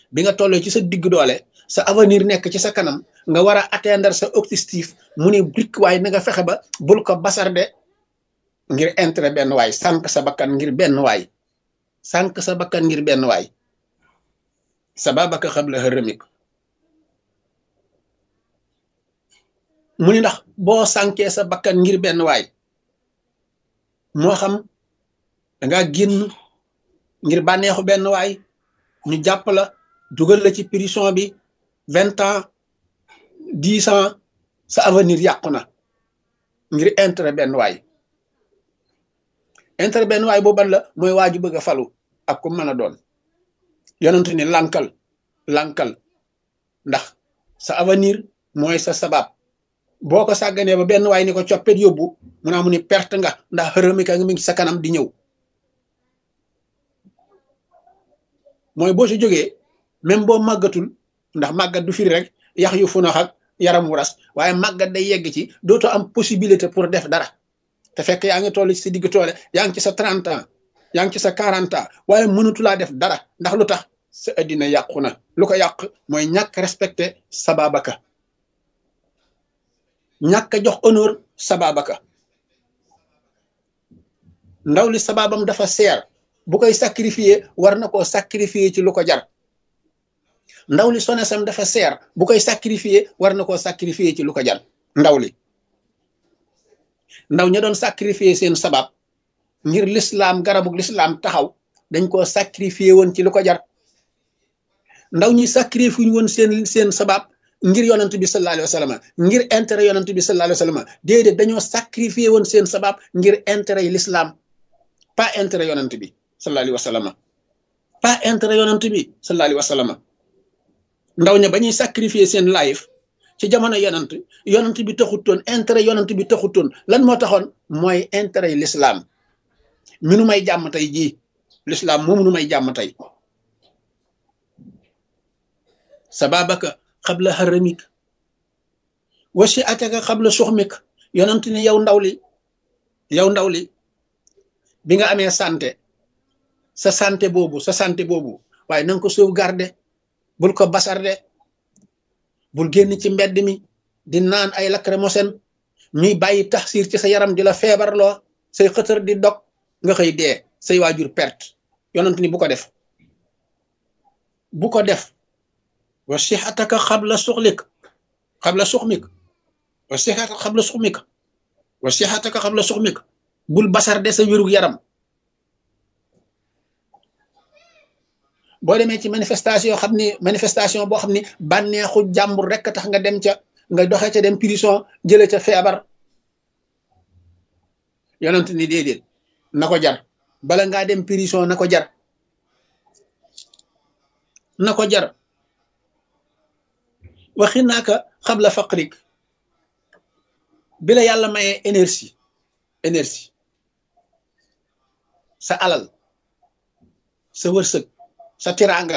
bi nga tollee ci sa digg doole sa avenir nekk ci sa kanam nga war a atteindre sa objectif mu ne brik waaye na nga fexe ba bul ko basarde ngir intérêt benn waay sànq sa bakkan ngir benn waay sànq sa bakkan ngir benn waay sababaka xabla hërëmik mu ni ndax boo sànkee sa bakkan ngir benn waay moo xam danga génn ngir bànneexu benn waay ñu jàpp la dugal la ci prison bi vingt ans dix ans sa avenir yàqu na ngir intérêt benn waay intérêt benn waay booban la mooy waaju bëgg a falu ak ku mën a doon yonentu ni lankal lankal ndax sa avenir mooy sa sabab boo ko sàgganee ba benn waay ni ko coppet yóbbu mu naa mu ni perte nga ndax xërëmika nga mi ngi sa kanam di ñëw mooy boo si jógee même boo màggatul ndax màggat du firi rek yax yu funax ak yaram wu ras waaye màggat day yegg ci dootoo am possibilité pour def dara te fekk yaa ngi toll ci sa digg toole yaa ngi ci sa 30 ans yaa ngi ci sa 40 ans waaye mënatulaa def dara ndax lu tax sa addina yàqu na lu ko yàq mooy ñàkk respecté sababaka ñàkk a jox honneur sababaka ndaw li sababam dafa seer bu koy sacrifier war na koo sacrifier ci lu ko jar ndaw li sonesam dafa seer bu koy sacrifier war na koo sacrifier ci lu ko jar ndaw li ndaw ña doon sacrifier seen sabab ngir lislaam garabug lislaam taxaw dañ koo sacrifier woon ci lu ko jar ndaw ñi sacrifier woon seen seen sabab ngir yonent bi sallallahu alayhi wa sallam ngir intérêt yonent bi sallallahu alayhi wa sallam déedéet dañoo sacrifier woon seen sabab ngir intérêt yi l'islam pas intérêt yonent bi sallallahu alayhi wa sallam pas intérêt yonent bi sallallahu alayhi wa sallam ndaw ña ba ñuy sacrifier seen life ci jamono yonent yonent bi taxutoon intérêt yonent bi taxutoon lan moo taxoon mooy intérêt yi l'islam minu may jàmm tey jii l'islam moo munu may jàmm tey sababaka xabla xaramik wasi ataka xabla suxmik yonent ni yow ndaw li yow ndaw li bi nga amee santé sa santé boobu sa santé boobu waaye na nga ko sauvegarder bul ko basarde bul génn ci mbedd mi di naan ay lacrymogène ñuy bàyyi taxsir ci sa yaram di la feebarloo say xëtër di dog nga xëy dee say waajur perte yonent ni bu ko def bu ko def wa sixataka xabla suxlik xabla suxmik wa sixataka xabla suxmik wa sixataka xabla suxmik bul basarde sa wérug yaram boo demee ci manifestation xam ni manifestation boo xam ni bànneexu jàmbur rek tax nga dem ca nga doxee ca dem prison jële ca feebar yonent ni déedéet na ko jar bala ngaa dem prison na ko jar na ko jar waxi naaka xabla faqrik bi la yàlla mayee énergie énergie sa alal sa wërsëg sa tiraanga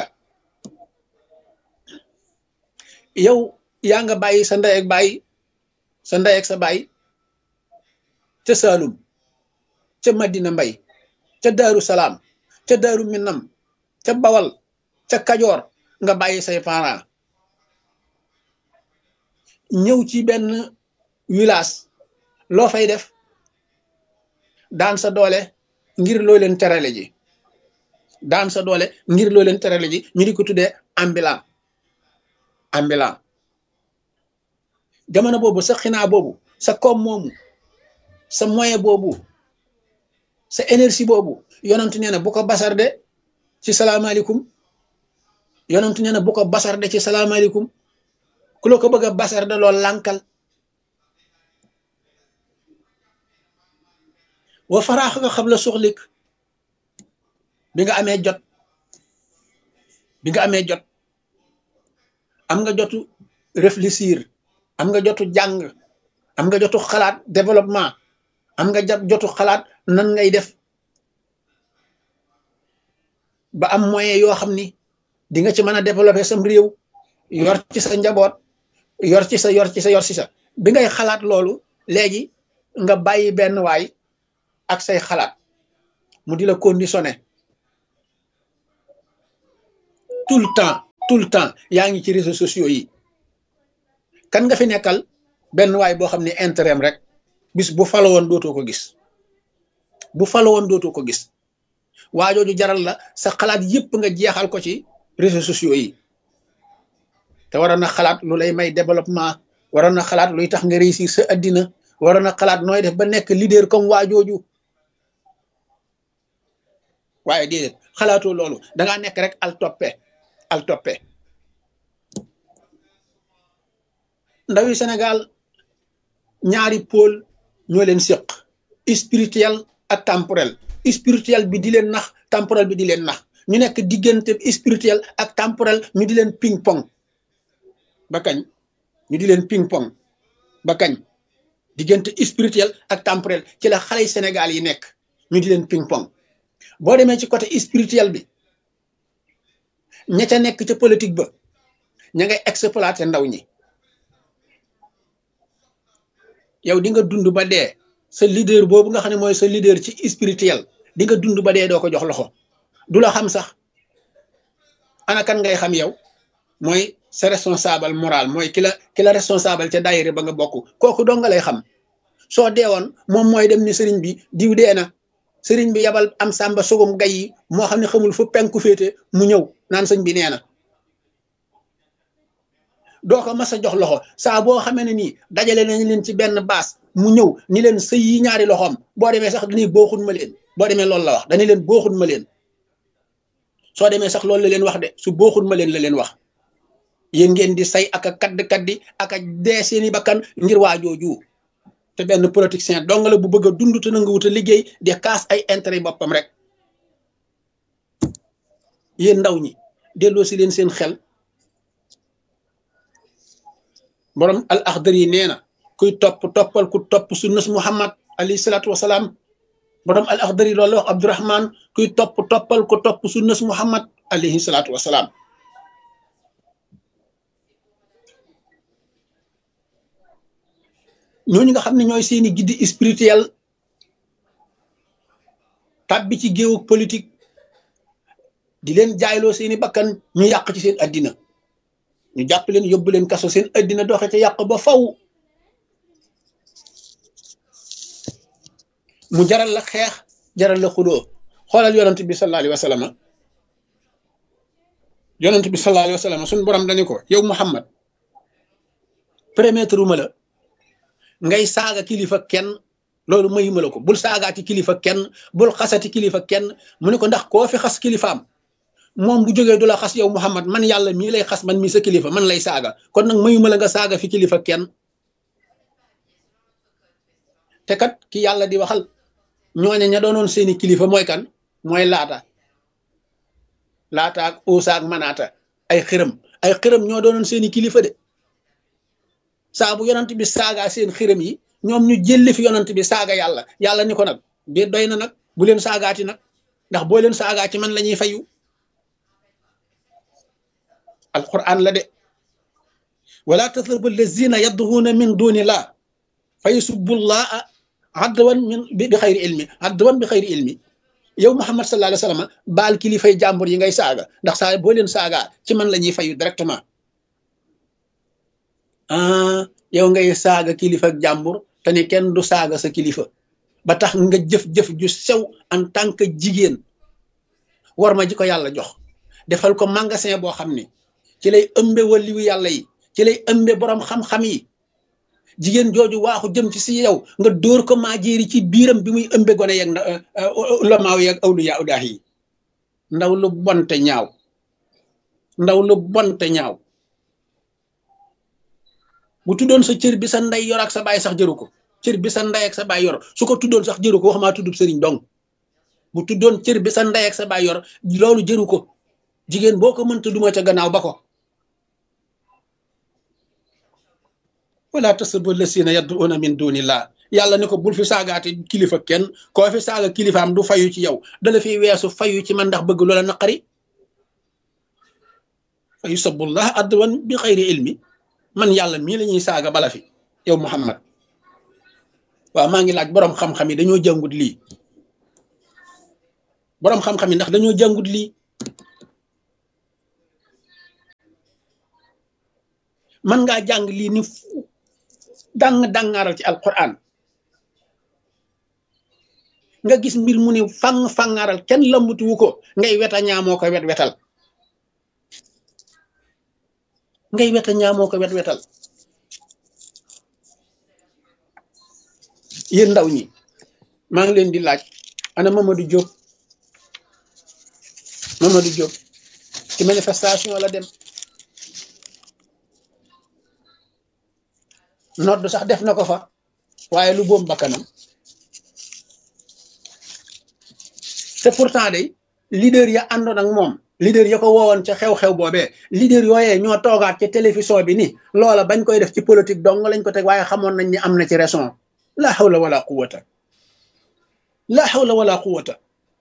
yow yaa nga bàyyi sa ndey ak bàyyi sa ndey ak sa bàyyi ca Saalum ca Madina Mbay ca Daaru Salaam ca Daaru Minam ca Bawal ca Kajoor nga bàyyi say parents ñëw ci benn village loo fay def daan sa doole ngir loo leen terale ji daan sa doole ngir loo leen terale ji ñu di ko tuddee ambulant ambulant jamono boobu sa xinaa boobu sa koom moomu sa moyen boobu sa énergie boobu yonent nee na bu ko basarde ci salaamaaleykum yonent nee na bu ko basarde ci salaamaaleykum ku la ko bëgg a basarde lool lànkal wa faraax nga xam la suxlik bi nga amee jot bi nga amee jot am nga jotu réfléchir am nga jotu jàng am nga jotu xalaat développement am nga jotu xalaat nan ngay def ba am moyen yoo xam ni di nga ci mën a développer sam réew yor ci sa njaboot yor ci sa yor ci sa yor ci sa bi ngay xalaat loolu léegi nga bàyyi benn waay ak say xalaat mu di la conditionné tout le temps tout le temps yaa ngi ci réseaux sociaux yi kan nga fi nekkal benn waay boo xam ne intérêt rek bis bu falo woon dootoo ko gis bu falo woon dootoo ko gis waajooju jaral la sa xalaat yépp nga jeexal ko ci réseaux sociaux yi te waroon na xalaat lu lay may développement waroon na xalaat luy tax nga réussir sa addina waroon na xalaat nooy def ba nekk leader comme waajooju waaye déedéet xalaatoo loolu dangaa nekk rek al toppe al toppe ndawi Sénégal ñaari pôle ñoo leen séq spirituel ak temporel spirituel bi di leen nax temporel bi di leen nax ñu nekk diggante spirituel ak temporel ñu di leen ping pong ba kañ ñu di leen ping pong ba kañ diggante spirituel ak temporel ci la xale yi Sénégal yi nekk ñu di leen ping pong boo demee ci côté spirituel bi ña ca nekk ca politique ba ña ngay exploiter ndaw ñi yow di nga dund ba dee sa leader boobu nga xam ne mooy sa leader ci spirituel di nga dund ba dee doo ko jox loxo du la xam sax ana kan ngay xam yow mooy sa responsable moral mooy ki la ki la responsable ca daayira ba nga bokk kooku doo nga lay xam soo deewoon moom mooy dem ni sëriñ bi diw dee na sëriñ bi yabal am sàmba sugum gay yi moo xam ne xamul fu penku féete mu ñëw naan sëñ bi nee na doo ko mas a jox loxo saa boo xamee ne nii dajale nañ leen ci benn baas mu ñëw ni leen sëy yi ñaari loxoom boo demee sax dañuy booxun ma leen boo demee loolu la wax dañuy leen booxun ma leen soo demee sax loolu la leen wax de su booxun ma leen la leen wax yéen ngeen di say ak a kadd kaddi ak a dee seeni bakkan ngir waajooju te benn politicien dong la bu bëgg a dund te nanga wut a liggéey di kaas ay intérêt boppam rek yéen ndaw ñi delloo si leen seen xel borom al axdar yi nee na kuy topp toppal ku topp sunnas muhammad alayhi salaatu wasalaam borom al axdar yi loolu wax abdurahman kuy topp toppal ku topp sunnas muhammad alayhi salaatu wasalaam ñooñu nga xam ne ñooy seeni guide spirituel tàbbi ci géewu politique di leen jaayloo seeni bakkan ñu yàq ci seen addina ñu jàpp leen yóbbu leen kaso seen addina doxe ca yàq ba faw mu jaral la xeex jaral la xuloo xoolal yonent bi sallallahu alayhi wa sallam yonent bi sallallahu alayhi wa sallam suñu borom dañu ko yow Muhammad permettre ma la ngay saaga kilifa kenn loolu mayuma la ko bul saagaati kilifa kenn bul xasati kilifa kenn mu ne ko ndax koo fi xas kilifaam moom bu jógee du la xas yow Muhammad man yàlla mii lay xas man mii sa kilifa man lay saaga kon nag mayuma la nga saaga fi kilifa kenn te kat ki yàlla di waxal ñooñe ña doonoon seeni kilifa mooy kan mooy laata laata ak uusa ak manaata ay xërëm ay xërëm ñoo doonoon seeni kilifa de saa bu yonant bi saaga seen xërëm yi ñoom ñu jëlli fi yonant bi saaga yàlla yàlla ni ko nag biir doy na nag bu leen saagaati nag ndax boo leen saagaa ci man la ñuy fayu alquran la de wala tasrabu allazina yadduhuuna min dunillah fa yusubbullaha adwan min bi xayri ilmi adwan bi xayri ilmi yow muhammad sallallahu alayhi wa sallam baal kilifay jàmbur yi ngay saaga ndax saa boo leen saagaa ci man la ñuy fayu directement ah yow ngay saaga kilifa ak jàmbur te ni kenn du saaga sa kilifa ba tax nga jëf-jëf ju sew en tant que jigéen war ma ji ko yàlla jox defal ko magasin boo xam ni ci lay ëmbe waliwu yàlla yi ci lay ëmbe borom xam-xam yi jigéen jooju waaxu jëm ci si yow nga dóor ko maa jéeri ci biiram bi muy ëmbe gone yeeg ulamaaw yeeg awliya udaax yi ndaw lu bonte ñaaw ndaw lu bonte ñaaw bu tuddoon sa cër bi sa ndey yor ak sa baay sax jëru ko cër bi sa ndey ak sa baay yor su ko tuddoon sax jëru ko wax maa tuddub sëriñ dong bu tuddoon cër bi sa ndey ak sa baay yor loolu jëru ko jigéen boo ko mënta duma ca gannaaw ba ko wala tasubbu lasina yad'una min dunillah yàlla ne ko bul fi saagaati kilifa kenn koo fi saaga kilifaam du fayu ci yow dala fi weesu fayu ci man ndax bëgg loola naqari fa yusabbullah adwan bi xayri ilmi man yàlla mii la ñuy saaga bala fi yow Muhammad waaw maa ngi laaj boroom xam-xam yi dañoo jàngut lii boroom xam-xam yi ndax dañoo jàngut lii mën ngaa jàng lii ni dang dangaaral ci alquran nga gis mbir mu ni fang fangaaral kenn lambutu wu ko ngay weta ñaamoo ko wet wetal ngay weta ñaamoo ko wet wetal yéen ndaw ñi maa ngi leen di laaj ana Mamadou Diop Mamadou Diop ci manifestation la dem nodd sax def na ko fa waaye lu boom bakkanam te pourtant day leader ya àndoon ak moom leader ya ko woowoon ca xew-xew boobee leader yooyee ñoo toogaat ca télévision bi ni loola bañ koy def ci politique dong lañ ko teg waaye xamoon nañ ni am na ci raison la hawla wala quwata la hawla wala quwata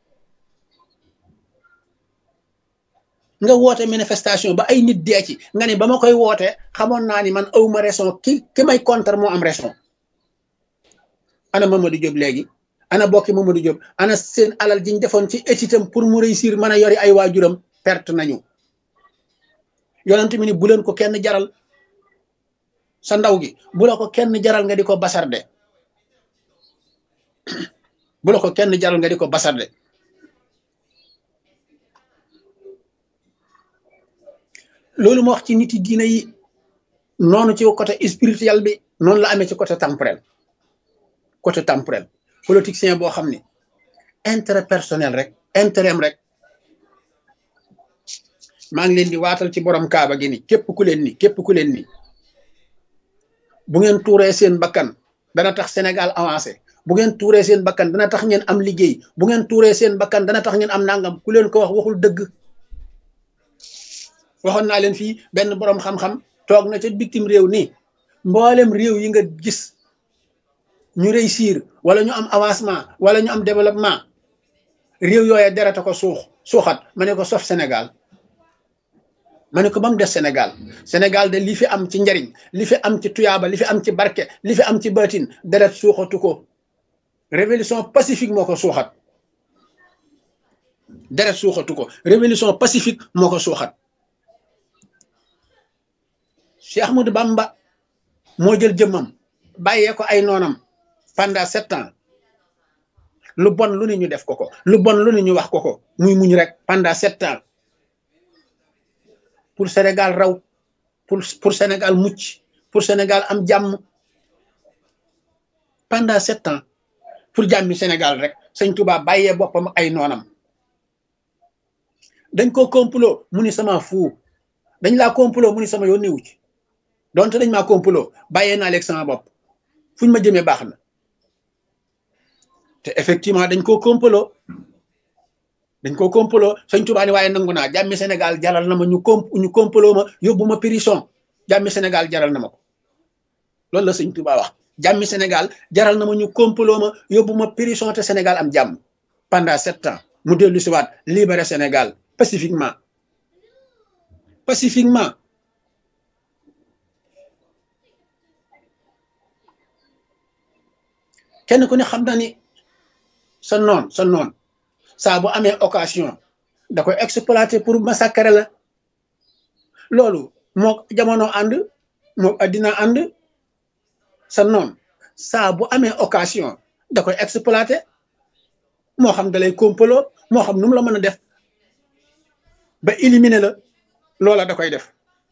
nga woote manifestation ba ay nit dee ci nga ni ba ma koy woote xamoon naa ni man awma raison ki ki may contre moo am raison ana Mamadou Diop léegi ana bokki Mamadou Diop ana seen alal jiñ defoon ci étitam pour mu réussir mën a yori ay waajuram perte nañu yonent mi ni bu leen ko kenn jaral sa ndaw gi bu la ko kenn jaral nga di ko basarde bu la ko kenn jaral nga di ko basarde loolu ma wax ci nit yi diina yi noonu ci côté spirituel bi noonu la amee ci côté temporel côté temporel politicien boo xam ni intérêt personnel rek intérêt rek maa ngi leen di waatal ci borom kaaba gi ni képp ku leen ni képp ku leen ni bu ngeen tuuree seen bakkan dana tax Sénégal avancé bu ngeen tuuree seen bakkan dana tax ngeen am liggéey bu ngeen tuuree seen bakkan dana tax ngeen am nangam ku leen ko wax waxul dëgg waxoon naa leen fii benn borom xam-xam toog na ca bitim réew nii mboolem réew yi nga gis ñu réussir wala ñu am avancement wala ñu am développement réew yooye dereta ko suux suuxat ma ne ko sof Sénégal ma ne ko ba mu des Sénégal Sénégal de li fi am ci njariñ li fi am ci tuyaaba li fi am ci barke li fi am ci baatin deret suuxatu ko révolution pacifique moo ko suuxat deret suuxatu ko révolution pacifique moo ko suuxat Cheikh Ahmadou Bamba moo jël jëmmam bàyyee ko ay noonam pendant sept ans lu bon lu ne ñu def ko ko lu bon lu ne ñu wax ko ko muy muñ rek pendant sept ans pour Sénégal raw pour pour Sénégal mucc pour Sénégal am jàmm pendant sept ans pour jàmmi Sénégal rek sëñ Touba bàyyee boppam ay noonam dañ ko complot mu ni sama fuu dañ laa complot mu ni sama yoon newu ci donte dañ maa complot bàyyee naa leeg sama bopp fuñ ma jëmee baax na te effectivement dañ koo complot dañ koo complot sëñ Tuubaa ni waaye nangu naa jàmmi Sénégal jaral na ma ñu comp ñu complot ma yóbbu ma prison jàmmi Sénégal jaral na ma ko loolu la sëñ Tuubaa wax jàmmi Sénégal jaral na ma ñu complot ma yóbbu ma prison te Sénégal am jàmm pendant sept ans mu dellu si waat libéré Sénégal pacifiquement pacifiquement kenn ku ne xam na ni sa noon sa noon saa bu amee occasion da koy exploiter pour massacrer la loolu moo jamono ànd moo addina ànd sa noon saa bu amee occasion da koy exploiter moo xam da lay complot moo xam nu mu la mën a def ba éliminer la loola da koy def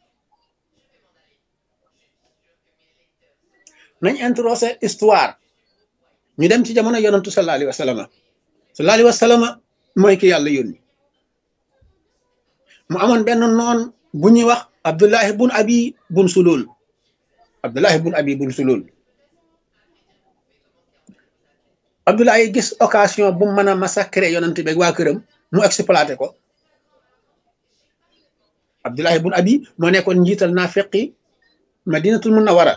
nañ introsé histoire ñu dem ci jamono yonantu sallallahu alayhi wa sallam sallallahu alayhi wa sallam mooy ki yàlla yónni mu amoon benn noon bu ñuy wax abdullahi bun abi bun sulul abdullahi bun abi bun sulul abdullahi gis occasion bu mën a massacrer yonant beeg waa këram mu exploité ko abdullahi bun abi moo nekkoon njiital naafiqi madinatul munawara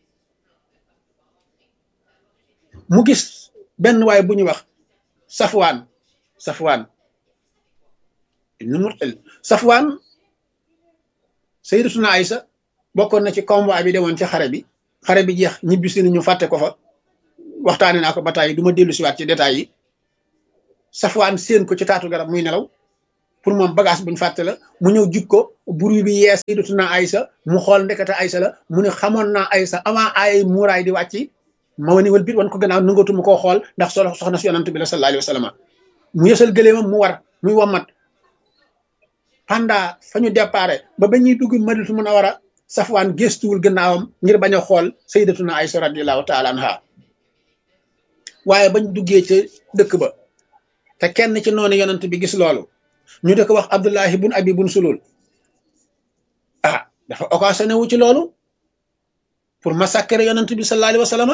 mu gis benn waay bu ñuy wax safwaan safwaan ibnu murtal safwaan sayyidatuna Aysa bokkoon na ci convoi bi demoon ci xare bi xare bi jeex ñibbi si ñu fàtte ko fa waxtaane naa ko ba tàyyi du ma dellu siwaat ci détails yi safwaan séen ko ci taatu garab muy nelaw pour moom bagage buñ fàtte la mu ñëw jik ko buru bi yees sayyidatuna Aysa mu xool ndekete Aysa la mu ne xamoon naa Aysa avant ay muuraay di wàcc ma wani wal bit wan ko gannaaw nangatuma koo xool ndax solo soxna si yonant bi la sallallahu alayhi wa sallam mu yësal gëleemam mu war muy wommat pendant fa ñu déparé ba ba ñuy dugg Madinatu Munawwara safwaan gestuwul gannaawam ngir bañ a xool sayyidatuna Aysa radiyallahu taala anha waaye bañ duggee ca dëkk ba te kenn ci noonu yonent bi gis loolu ñu di ko wax Abdullahi bun Abi bun Sulul ah dafa occasionné wu ci loolu pour massacrer yonent bi sallallahu alayhi wa sallam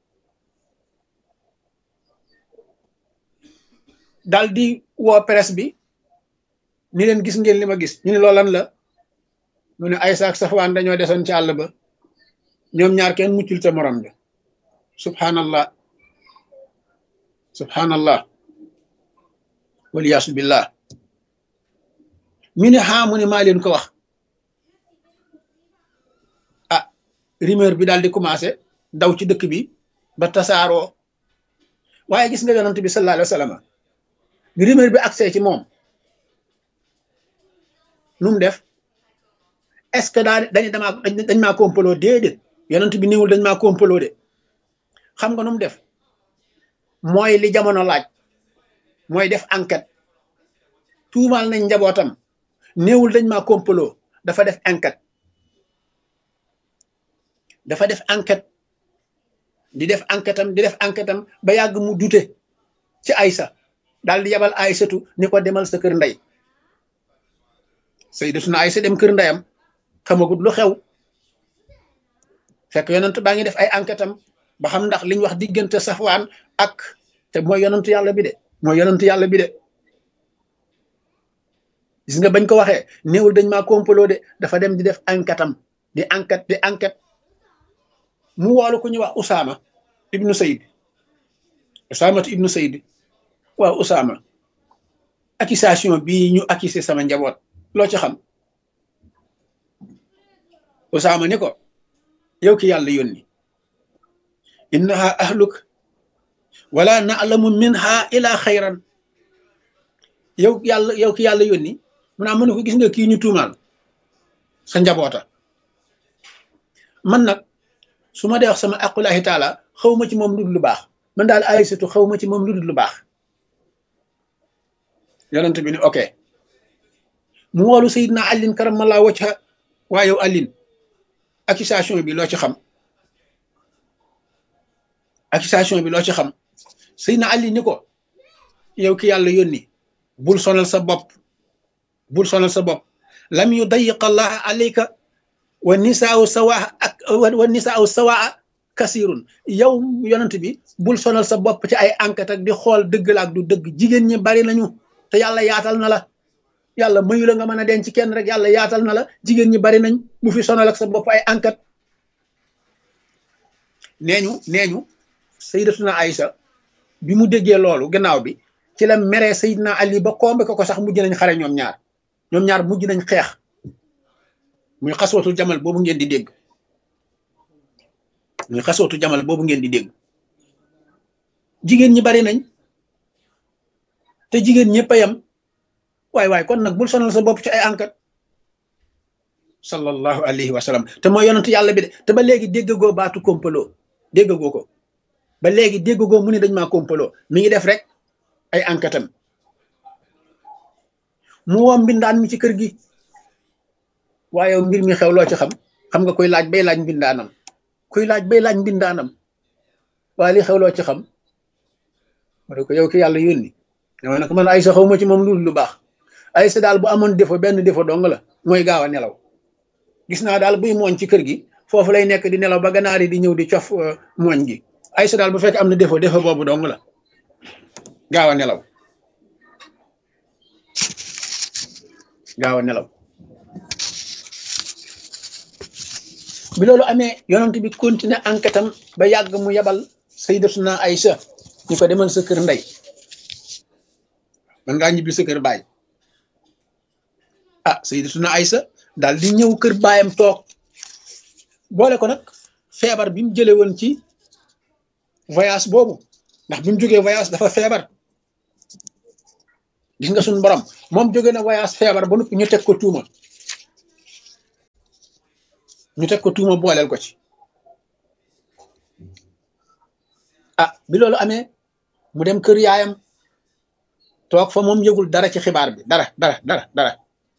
daal di woo presse bi ni leen gis ngeen li ma gis ñu ne loolan la mu ne Aysa ak Safwaan dañoo desoon ci àll ba ñoom ñaar kenn muccul ca morom bi subhanallah subhanallah waliyaasu billah mi ne xaa mu ne maa leen ko wax ah rumeur bi daal di commencé daw ci dëkk bi ba tasaaroo waaye gis nga yonent bi sallallahu alayhi wa sallam bi rumeur bi accès ci moom nu mu def est-ce que daa dañu damaa dañ maa complot déedéet yonent bi néewul dañ maa complot de xam nga nu mu def mooy li jamono laaj mooy def enquête tuumaal nañ njabootam néewul dañ maa complot dafa def enquête dafa def enquête di def enquête am di def enquête am ba yàgg mu dute ci Aysa daal di yabal Aysatu ni ko demal sa kër ndey Sayyidatuna Aysa dem kër ndeyam xamagut lu xew fekk yonent baa ngi def ay enquête am ba xam ndax liñ wax diggante Safwaan ak te mooy yonentu yàlla bi de mooy yonentu yàlla bi de gis nga bañ ko waxee néewul dañ maa complot de dafa dem di def enquête am di enquête di enquête mu woolu ku ñuy wax Usaama ibnu Sayd Usaama ibnu Sayd waaw Usaama accusation bii ñu accusé sama njaboot loo ci xam Usaama ni ko yow ki yàlla yónni innaha ahluk wala na'lamu minha ila xayran yow yàlla yow ki yàlla yónni mu naa mën ko gis nga kii ñu tuumaal sa njaboota man nag su ma dee wax sama aqulahi taala xaw ma ci moom lu dul lu baax man daal Aysatu xaw ma ci moom lu dul lu baax yonent bi ni ok mu woolu Seydina Alin karamallahu wajha waa yow Alin accusation bi loo ci xam accusation bi loo ci xam Seydina Alin ni ko yow ki yàlla yónni bul sonal sa bopp bul sonal sa bopp lam yu dayiq allah alayka wa nisaaw sawaa ak wa nisaaw sawaa kasirun yow yonent bi bul sonal sa bopp ci ay enquête ak di xool dëgg la ak du dëgg jigéen ñi bari nañu te yàlla yaatal na la yàlla mayu la nga mën a denc kenn rek yàlla yaatal na la jigéen ñi bari nañ bu fi sonal ak sa bopp ay enquête nee ñu nee ñu sayyidatuna Aïsa bi mu déggee loolu gannaaw bi ci la meree Seydina Ali ba kombe ko ko sax mujj nañ xare ñoom ñaar ñoom ñaar mujj nañ xeex muy xasootu jamal boobu ngeen di dégg muy xasootu jamal boobu ngeen di dégg jigéen ñi bari nañ te jigéen ñëpp a yem waay waay kon nag bul sonal sa bopp ci ay enquête sallallahu alayhi wa sallam te mooy yonent yàlla bi de te ba léegi déggagoo baatu kompaloo déggagoo ko ba léegi déggagoo mu ne dañ maa kompaloo mi ngi def rek ay enquête am mu woo mbindaan mi ci kër gi waaye mbir mi xew loo ci xam xam nga koy laaj bay laaj mbindaanam kuy laaj bay laaj mbindaanam waaye li xew loo ci xam ma ne ko yow ki yàlla yónni dama ne ko man Aysa xaw ma ci moom lu lu baax Aysa daal bu amoon défaut benn défaut dong la mooy gaaw a nelaw gis naa daal buy mooñ ci kër gi foofu lay nekk di nelaw ba ganaar yi di ñëw di cof mooñ gi Aysa daal bu fekk am na défaut défaut boobu dong la gaaw a nelaw gaaw a nelaw bi loolu amee yonent bi continuer enquête am ba yàgg mu yabal sayyidatuna Aysa ñu ko demal sa kër ndey man ngaa ñibbi sa kër baay ah sayyidatuna Aysa daal di ñëw kër baayam toog boole ko nag feebar bi mu jële woon ci voyage boobu ndax bi mu jógee voyage dafa feebar gis nga suñu borom moom jóge na voyage feebar ba noppi ñu teg ko tuuma ñu teg ko tuuma booleel ko ci ah bi loolu amee mu dem kër yaayam toog fa moom yëgul dara ci xibaar bi dara dara dara dara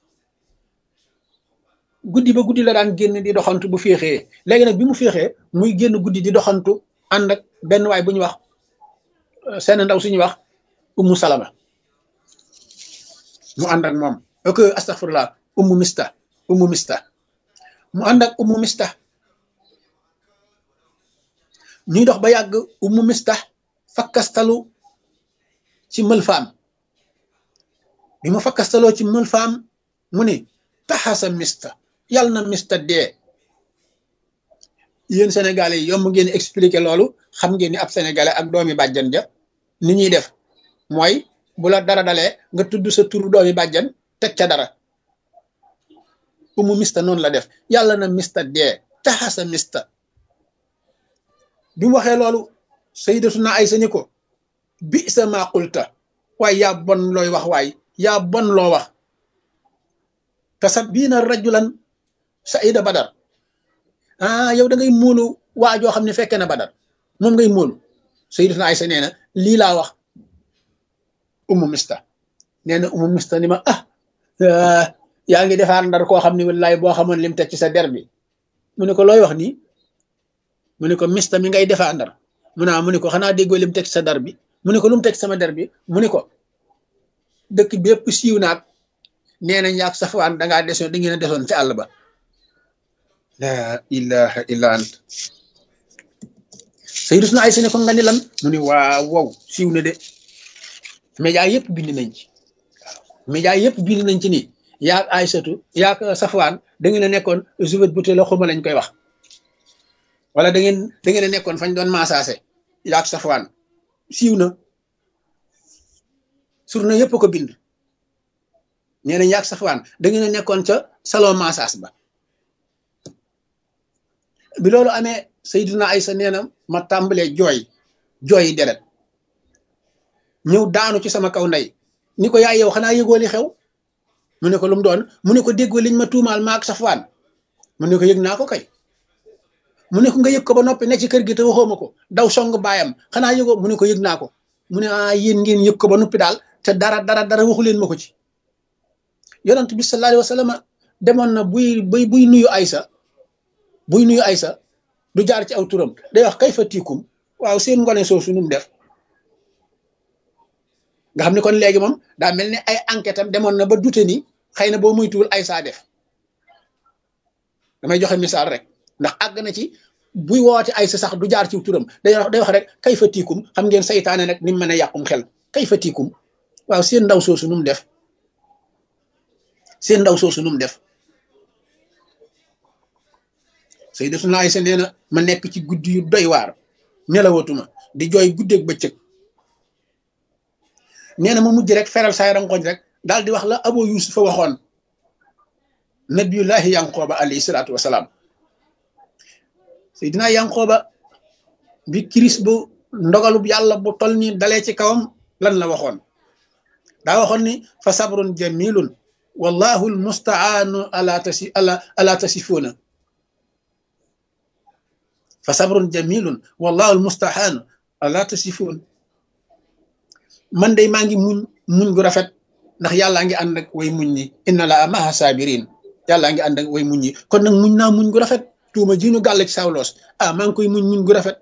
guddi ba guddi la daan génn di doxantu bu féexee léegi nag bi mu féexee muy génn guddi di doxantu ànd ak benn waay bu ñu wax seen ndaw suñuy wax ummu salama mu ànd ak moom ok astaghfirullah ummu mista ummu mista mu ànd ak ummu mista ñuy dox ba yàgg ummu mista fakkastalu ci mëlfaam bi mu fakkastaloo ci mëlfaam mu ni taxasa mista yàlla na mista dee yéen sénégalais yi yomb ngeen expliquer loolu xam ngeen ni ab sénégalais ak doomi bàjjan ja ni ñuy def mooy bu la dara dalee nga tudd sa turu doomi bàjjan teg ca dara umu mista noonu la def yàlla na mista dee taxasa mista bi mu waxee loolu sayyidatuna Aysa ni ko bi sa maa qulta waaye yaa bon looy wax waay yaa bon loo wax tasabbiina rajulan saida badar ah yow da ngay móolu waa joo xam ne fekkee na badar moom ngay móolu sayyidatuna Aysa nee na lii laa wax umu mista nee na umu mista ni ma ah yaa ngi defaar ndar koo xam ne wallaay boo xamoon lim teg ci sa der bi mu ne ko looy wax nii mu ne ko mista mi ngay defaa ndar mu naa mu ne ko xanaa déggoo lim teg ci sa der bi mu ne ko lu mu teg sama der bi mu ne ko dëkk bépp siiw naag nee nañ yaag safwaan dangaa desoon da ngeen a desoon ci àll ba la ilaha illa ant Sayyidatuna Aysa ne ko nga ni lan mu ni waaw wow siiw na de média yëpp bind nañ ci waaw média yëpp bind nañ ci ni yaag Aysatu yaag safwaan da ngeen a nekkoon juvet bu la xuma lañ koy wax wala da ngeen da ngeen a nekkoon fañ doon maasaase yaag safwaan siiw na surna yëpp ko bind nee na yaag safwaan da ngeen a nekkoon ca salon massage ba bi loolu amee Sayyiduna Aysa nee na ma tàmbalee jooy jooyi deret ñëw daanu ci sama kaw ndey ni ko yaay yow xanaa yëgoo li xew mu ne ko lu mu doon mu ne ko déggoo liñ ma tuumaal maag safwaan mu ne ko yëg naa ko kay mu ne ko nga yëg ko ba noppi ne ci kër gi te waxoo ma ko daw song baayam xanaa yëgoo mu ne ko yëg naa ko mu ne ah yéen ngeen yëg ko ba noppi daal te dara dara dara waxu leen ma ko ci yonent bi sallallahu alayhi wa sallam demoon na buy buy buy nuyu Aysa buy nuyu Aysa du jaar ci aw turam day wax kay fa tiikum waaw seen ngone soosu nu mu def nga xam ne kon léegi moom daa mel ni ay enquête am demoon na ba dute ni xëy na boo muytuwul Aysa def damay joxe misaal rek ndax àgg na ci buy woote Aysa sax du jaar ci turam day wax day wax rek kay fa tiikum xam ngeen saytaane nag ni mu mën a yàqum xel kay fa tiikum waaw seen ndaw soosu nu mu def seen ndaw soosu nu mu def Sayyidatuna Aysa nee na ma nekk ci guddi yu doy waar nelawatuma di jooy guddeeg bëccëg nee na ma mujj rek feral saay rangoñ rek daal di wax la Abu Yusuf fa waxoon nabiyullahi yanqooba alayhi salaatu wasalaam Seydina yanqooba bi kiris bu ndogalub yàlla bu tol ni dalee ci kawam lan la waxoon daa waxoon ni fa sabrun jamilun wallahu almustaanu ala tasi ala ala tasifuuna fa sabrun jamilun wallahu almustaanu ala tasifuun man day maa ngi muñ muñ gu rafet ndax yàllaa ngi ànd ak way muñ ñi inna la maha sabirin yàllaa ngi ànd ak way muñ ñi kon nag muñ naa muñ gu rafet tuuma ji ñu gàll ci sawloos ah maa ngi koy muñ muñ gu rafet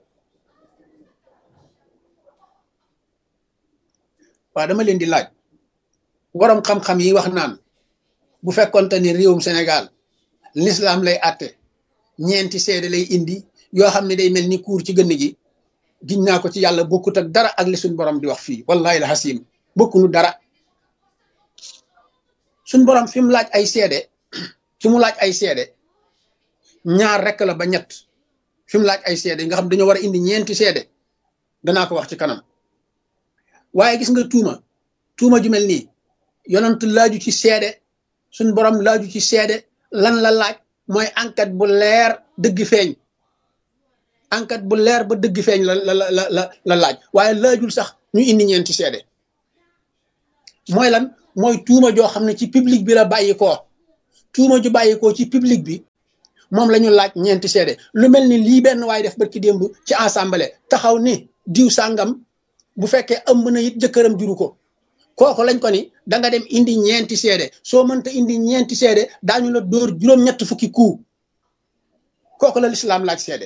waaw dama leen di laaj waroom xam-xam yi wax naan bu fekkonte ni réewum Sénégal l'islam lay àtte ñeenti seede lay indi yoo xam ne day mel ni kuur ci gënn gi giñ naa ko ci yàlla bokkut ak dara ak li suñ borom di wax fii wallahi la xasim bokkunu dara suñ borom fi mu laaj ay seede fi mu laaj ay seede ñaar rek la ba ñett fi mu laaj ay seede nga xam dañoo war a indi ñeenti seede danaa ko wax ci kanam waaye gis nga tuuma tuuma ju mel nii yonent laaju ci seede suñ borom laaju ci seede lan la laaj mooy enquête bu leer dëgg feeñ enquête bu leer ba dëgg feeñ la la la la la laaj waaye laajul sax ñu indi ñeenti seede mooy lan mooy tuuma joo xam ne ci public bi la bàyyi koo tuuma ju bàyyi koo ci public bi moom la ñu laaj ñeenti seede lu mel ni lii benn waaye def barki démb ci assemblée taxaw ni diw sàngam bu fekkee ëmb na it jëkkëram juru ko kooku lañ ko ni da nga dem indi ñeenti seede soo mënta indi ñeenti seede daañu la dóor juróom-ñett fukki kuu kooku la lislaam laaj seede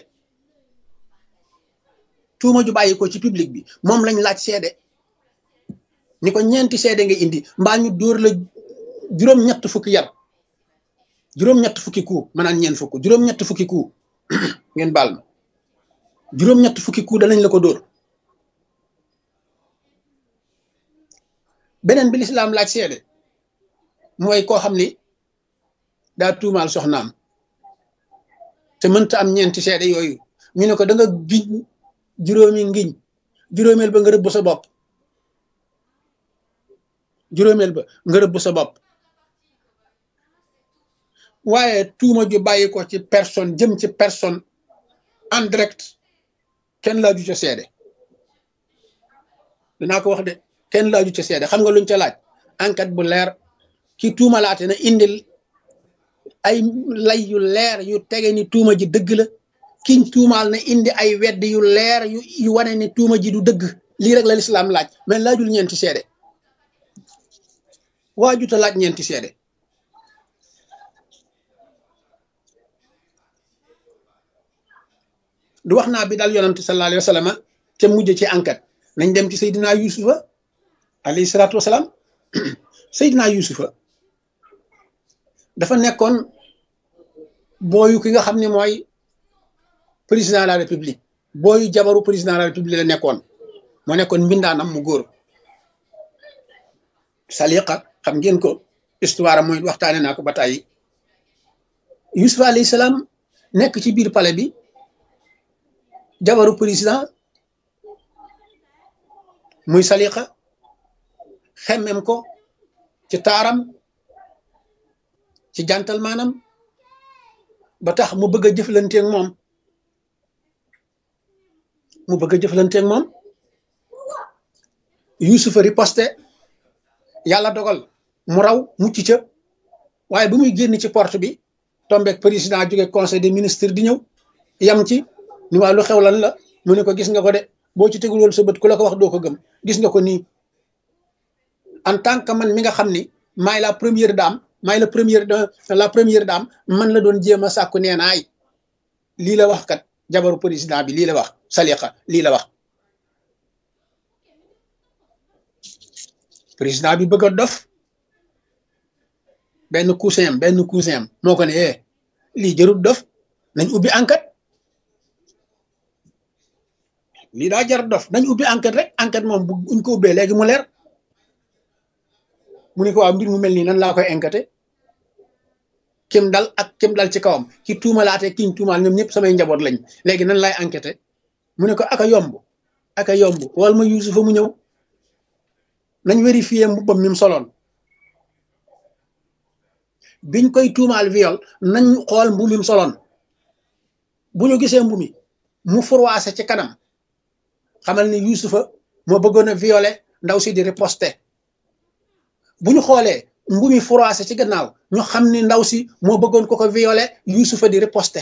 tuuma ju bàyyi ko ci public bi moom lañ laaj seede ni ko ñeenti seede nga indi mbaa ñu dóor la juróom-ñett fukki yar juróom-ñett fukki ku maanaam ñeen fukk juróom-ñett fukki ku ngeen baal ma juróom-ñett fukki ku danañ la ko dóor beneen bi lislaam laaj seede mooy koo xam ni daa tuumaal soxnaam te mënta am ñeenti seede yooyu ñu ne ko da nga giñ juróomi ngiñ juróomeel ba nga rëbb sa bopp juróomeel ba nga rëbb sa bopp waaye tuuma ju bàyyi ko ci personne jëm ci personne en direct kenn laaju ca seede dinaa ko wax de kenn laaju ca seede xam nga luñ ca laaj enquête bu leer ki tuumalaate na indil ay lay yu leer yu tege ni tuuma ji dëgg la kiñ tuumaal na indi ay wedd yu leer yu yu wane ni tuuma ji du dëgg lii rek la lislaam laaj mais laajul ñeenti seede waajuta laaj ñeenti seede du wax naa bi daal yonante sallallahu alayhi wa sallam te mujj ci enquête nañ dem ci Seydina Yusufa alayhi salaatu wasalaam Seydina Yusufa dafa nekkoon booyu ki nga xam ne mooy président de la république booyu jabaru président de la république la nekkoon moo nekkoon mbindaanam mu góor saliqa xam ngeen ko histoire mooy waxtaane naa ko ba tàyyi Yusufa alayhi salaam nekk ci biir palais bi jabaru président muy saliqa xemmem ko ci taaram ci jantal maanam ba tax mu bëgg a jëflanteeg moom mu bëgg a jëflanteeg moom Yusufa riposte yàlla dogal mu raw mucc ca waaye bu muy génn ci porte bi tombeek président jóge conseil des ministres di ñëw yam ci ni waa lu xew lan la mu ne ko gis nga ko de boo ci tegul woon sa bët ku la ko wax doo ko gëm gis nga ko nii en tant que man mi nga xam ni maay la première dame maay la première la première dame man la doon jéem a sàkku nee naay lii la wax kat jabaru président bi lii la wax saliqa lii la wax président bi bëgg a dof benn cousin am benn cousin am moo ko ne eh lii jërut dof nañ ubbi enquête lii daa jar dof nañ ubbi enquête rek enquête moom bu uñ ko ubbee léegi mu leer mu ne ko waaw mbir mu mel nii nan laa koy enquêté kim dal ak kim dal ci kawam ki tuumalaate kiñ tuumaal ñoom ñëpp samay njaboot lañ léegi nan laay enquêté mu ne ko aka yomb aka yomb wal ma Yuusufa mu ñëw nañ vérifier mbubbam mi mu soloon biñ koy tuumaal viol nañ xool mbu mi mu soloon bu ñu gisee mbu mi mu furwaase ci kanam xamal ni Yuusufa moo bëggoon a violé ndaw si di riposte bu ñu xoolee mbu mi furwaase ci gannaaw ñu xam ni ndaw si moo bëggoon ko ko violé Yuusufa di riposte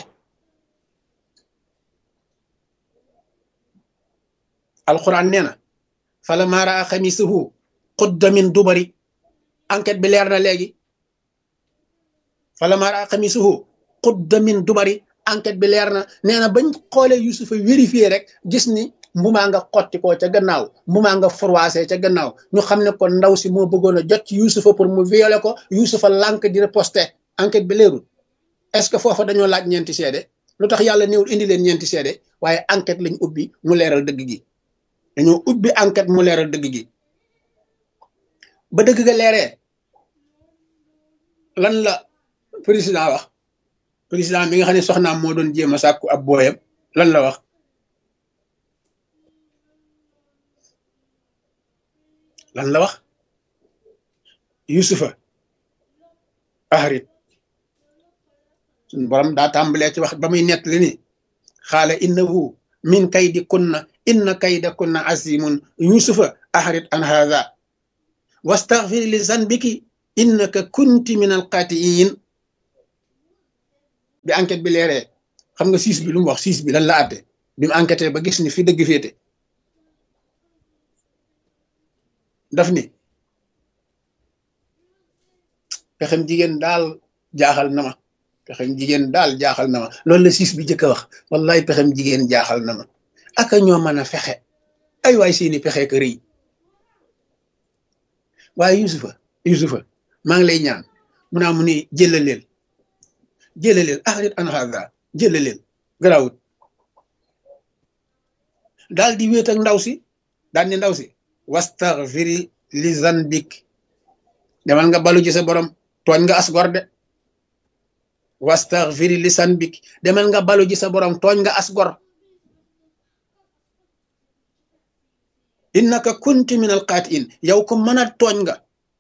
alquran nee na falammaa raa xamiisuhu qudda min dubari enquête bi leer na léegi falammaa raa xamiisuhu qudda min dubari enquête bi leer na nee na bañ xoolee Yuusufa vérifié rek gis ni mbumaa nga xotti ko ca gannaaw mbumaa nga froissé ca gannaaw ñu xam ne kon ndaw si moo bëggoon a jot ci Yuusufa pour mu violé ko Yuusufa lànk di riposte enquête bi leerul est-ce que foofa dañoo laaj ñeenti seede lu tax yàlla néewul indi leen ñeenti seede waaye enquête lañ ubbi mu leeral dëgg gi dañoo ubbi enquête mu leeral dëgg gi ba dëgg ga leeree lan la président wax président mi nga xam ne soxnaam moo doon jéem a sàkku ab booyam lan la wax lan la wax yusufa ahrit suñu borom daa tàmbalee ci wax ba muy nett li ni xaala innahu min kaydi kunna inna kayda kunna azimun yusufa ahrit an hadha wastaghfir li zanbiki innaka kunti min alqaatiin bi enquête bi leeree xam nga siis bi lu mu wax siis bi lan la àtte bi mu enquêté ba gis ni fi dëgg féete daf ni pexem jigéen daal jaaxal na ma pexem jigéen daal jaaxal na ma loolu la siis bi jëkk a wax wallahi pexem jigéen jaaxal na ma aka ñoo mën a fexe ay waay seeni pexe ka rëy waaye yusufa yusufa maa ngi lay ñaan mu naa mu ni jëlaleel jëlaleel ahrit an hada jëlaleel garawut daal di wéet ak ndaw si daal ni ndaw si wastaghfiri li zanbik demal nga balu ci sa borom tooñ nga as gor de wastaghfiri li zanbik demal nga balu ci sa borom tooñ nga as gor innaka kunti min alqaatiin yow ko mën a tooñ nga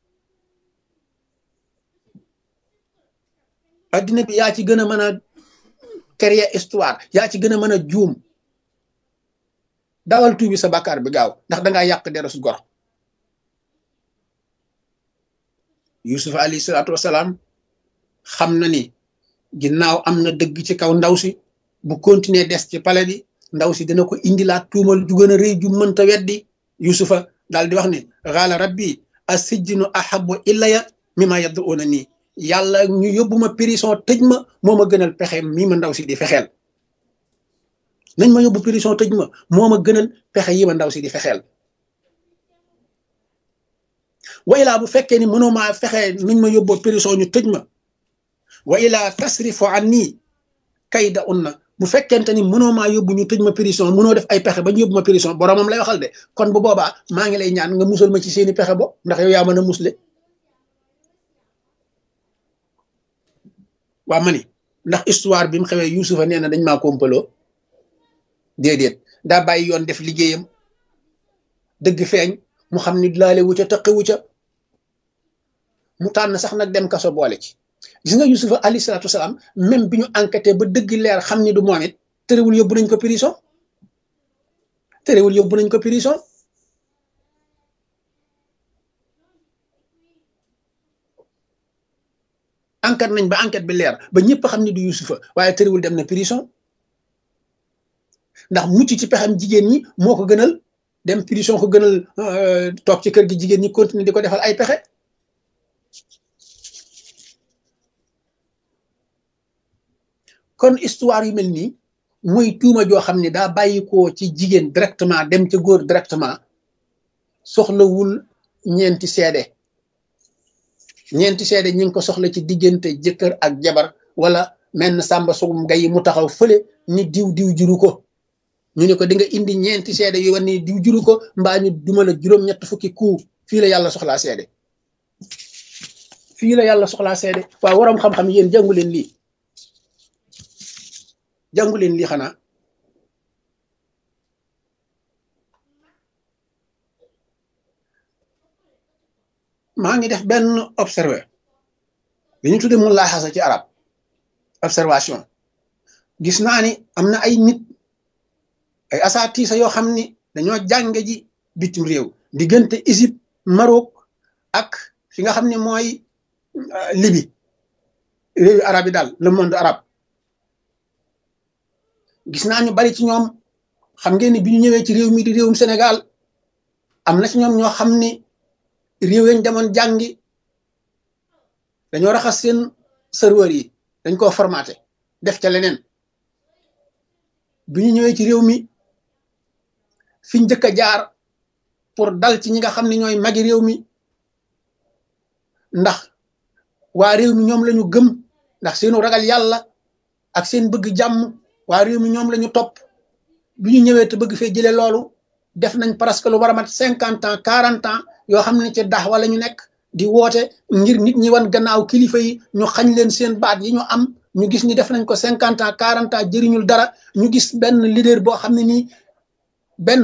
addina bi yaa ci gën a mën a créer histoire yaa ci gën a mën a juum dawal tuubi sa bàkkaar bi gaaw ndax dangaa yàq derus gor yusuf alayhi salaatu wasalaam xam na ni ginnaaw am na dëgg ci kaw ndaw si bu continuer des ci pale bi ndaw si dina ko indilaat tuumal ju gën a rëy ju mënta weddi yusufa daal di wax ni xaala rabbi asijjinu ahabu illaya mimma yad'una nii yàlla ñu yóbbu ma prison tëj ma moo ma gënal pexe mii ma ndaw si di fexeel nañ ma yóbbu prison tëj ma moo ma gënal pexe yi ma ndaw si di fexeel wa ilaa bu fekkee ni mënoo maa fexe nuñ ma yóbboo prison ñu tëj ma wa ilaa tasrifu an nii kayda unna bu fekkente ni mënoo maa yóbbu ñu tëj ma prison mënoo def ay pexe ba ñu yóbbu ma prison boromam lay waxal de kon bu boobaa maa ngi lay ñaan nga musal ma ci seeni pexe bo ndax yow yaa mën a musle waa ma ni ndax histoire bi mu xewee Yuusufa nee na dañ maa kompaloo déedéet daa bàyyi yoon def liggéeyam dëgg feeñ mu xam ni laale wu ca tëqi wu ca mu tànn sax nag dem kaso boole ci gis nga Yuusufa alayhi salaatu wasalaam même bi ñu enquêté ba dëgg leer xam ni du moom it terewul yóbbu nañ ko prison terewul yóbbu nañ ko prison enquête nañ ba enquête bi leer ba ñëpp xam ni du Yuusufa waaye terewul dem na prison ndax mucc ci pexam jigéen ñi moo ko gënal dem prison ko gënal toog ci kër gi jigéen ñi continuer di ko defal ay pexe kon histoire yu mel nii muy tuuma joo xam ne daa bàyyi ko ci jigéen directement dem ca góor directement soxlawul ñeenti seede ñeenti seede ñi ngi ko soxla ci diggante jëkkër ak jabar wala menn sàmba sugum ngay mu taxaw fële ni diw diw juru ko ñu ne ko di nga indi ñeenti seede yu wan ni diw juru ko mbaa ñu duma la juróom-ñett fukki kuu fii la yàlla soxlaa seede fii la yàlla soxlaa seede waaw waroom xam-xam yéen jàngu leen lii jàngu leen lii xanaa maa ngi def benn observé li ñu tudde mu laaxasa ci arab observation gis naa ni am na ay nit ay asaatiisa yoo xam ni dañoo jànge ji bitim réew diggante Égypte Maroc ak fi nga xam ne mooy Libi réewi arab yi daal le monde arabe gis naa ñu bari ci ñoom xam ngeen ni bi ñu ñëwee ci réew mi di réewum Sénégal am na ci ñoom ñoo xam ni réew yañ demoon jàngi dañoo raxas seen serveur yi dañ koo formaté def ca leneen bi ñu ñëwee ci réew mi fi njëkk a jaar pour dal ci ñi nga xam ne ñooy magi réew mi ndax waa réew mi ñoom lañu gëm ndax seenu ragal yàlla ak seen bëgg jàmm waa réew mi ñoom lañu topp bi ñu ñëwee te bëgg fee jëlee loolu def nañ presque lu war a mat cinquante ans quarante ans yoo xam ne ci dax wala ñu nekk di woote ngir nit ñi wan gannaaw kilifa yi ñu xañ leen seen baat yi ñu am ñu gis ni def nañ ko cinquante ans quarante ans jëriñul dara ñu gis benn leader boo xam ne nii benn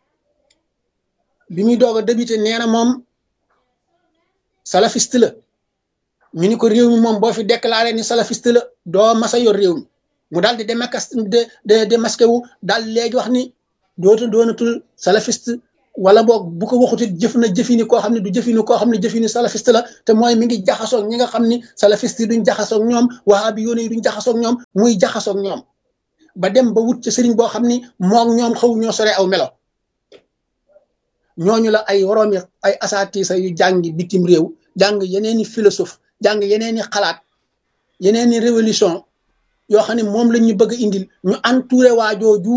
bi muy doog a débuté nee na moom salafiste la ñu ni ko réew mi moom boo fi déclaré ni salafiste la doo masa yor réew mi mu daal di démasqué de de démasqué wu daal léegi wax ni dootu doonatul salafiste wala boog bu ko waxutit jëf na jëfini koo xam ne du jëfini koo xam ne jëfini salafiste la te mooy mi ngi jaxasoog ñi nga xam ni salafiste yi duñ jaxasoog ñoom wahabi yoone yi duñ jaxasoog ñoom muy jaxasoog ñoom ba dem ba wut ci sëriñ boo xam ni moom ñoom xaw ñoo sore aw melo ñooñu la ay woroomi ay asaatiisa yu jàngi bitim réew jàng yeneeni philosophe jàng yeneeni xalaat yeneeni révolution yoo xam ne moom lañ ñu bëgg indil ñu entouré waajooju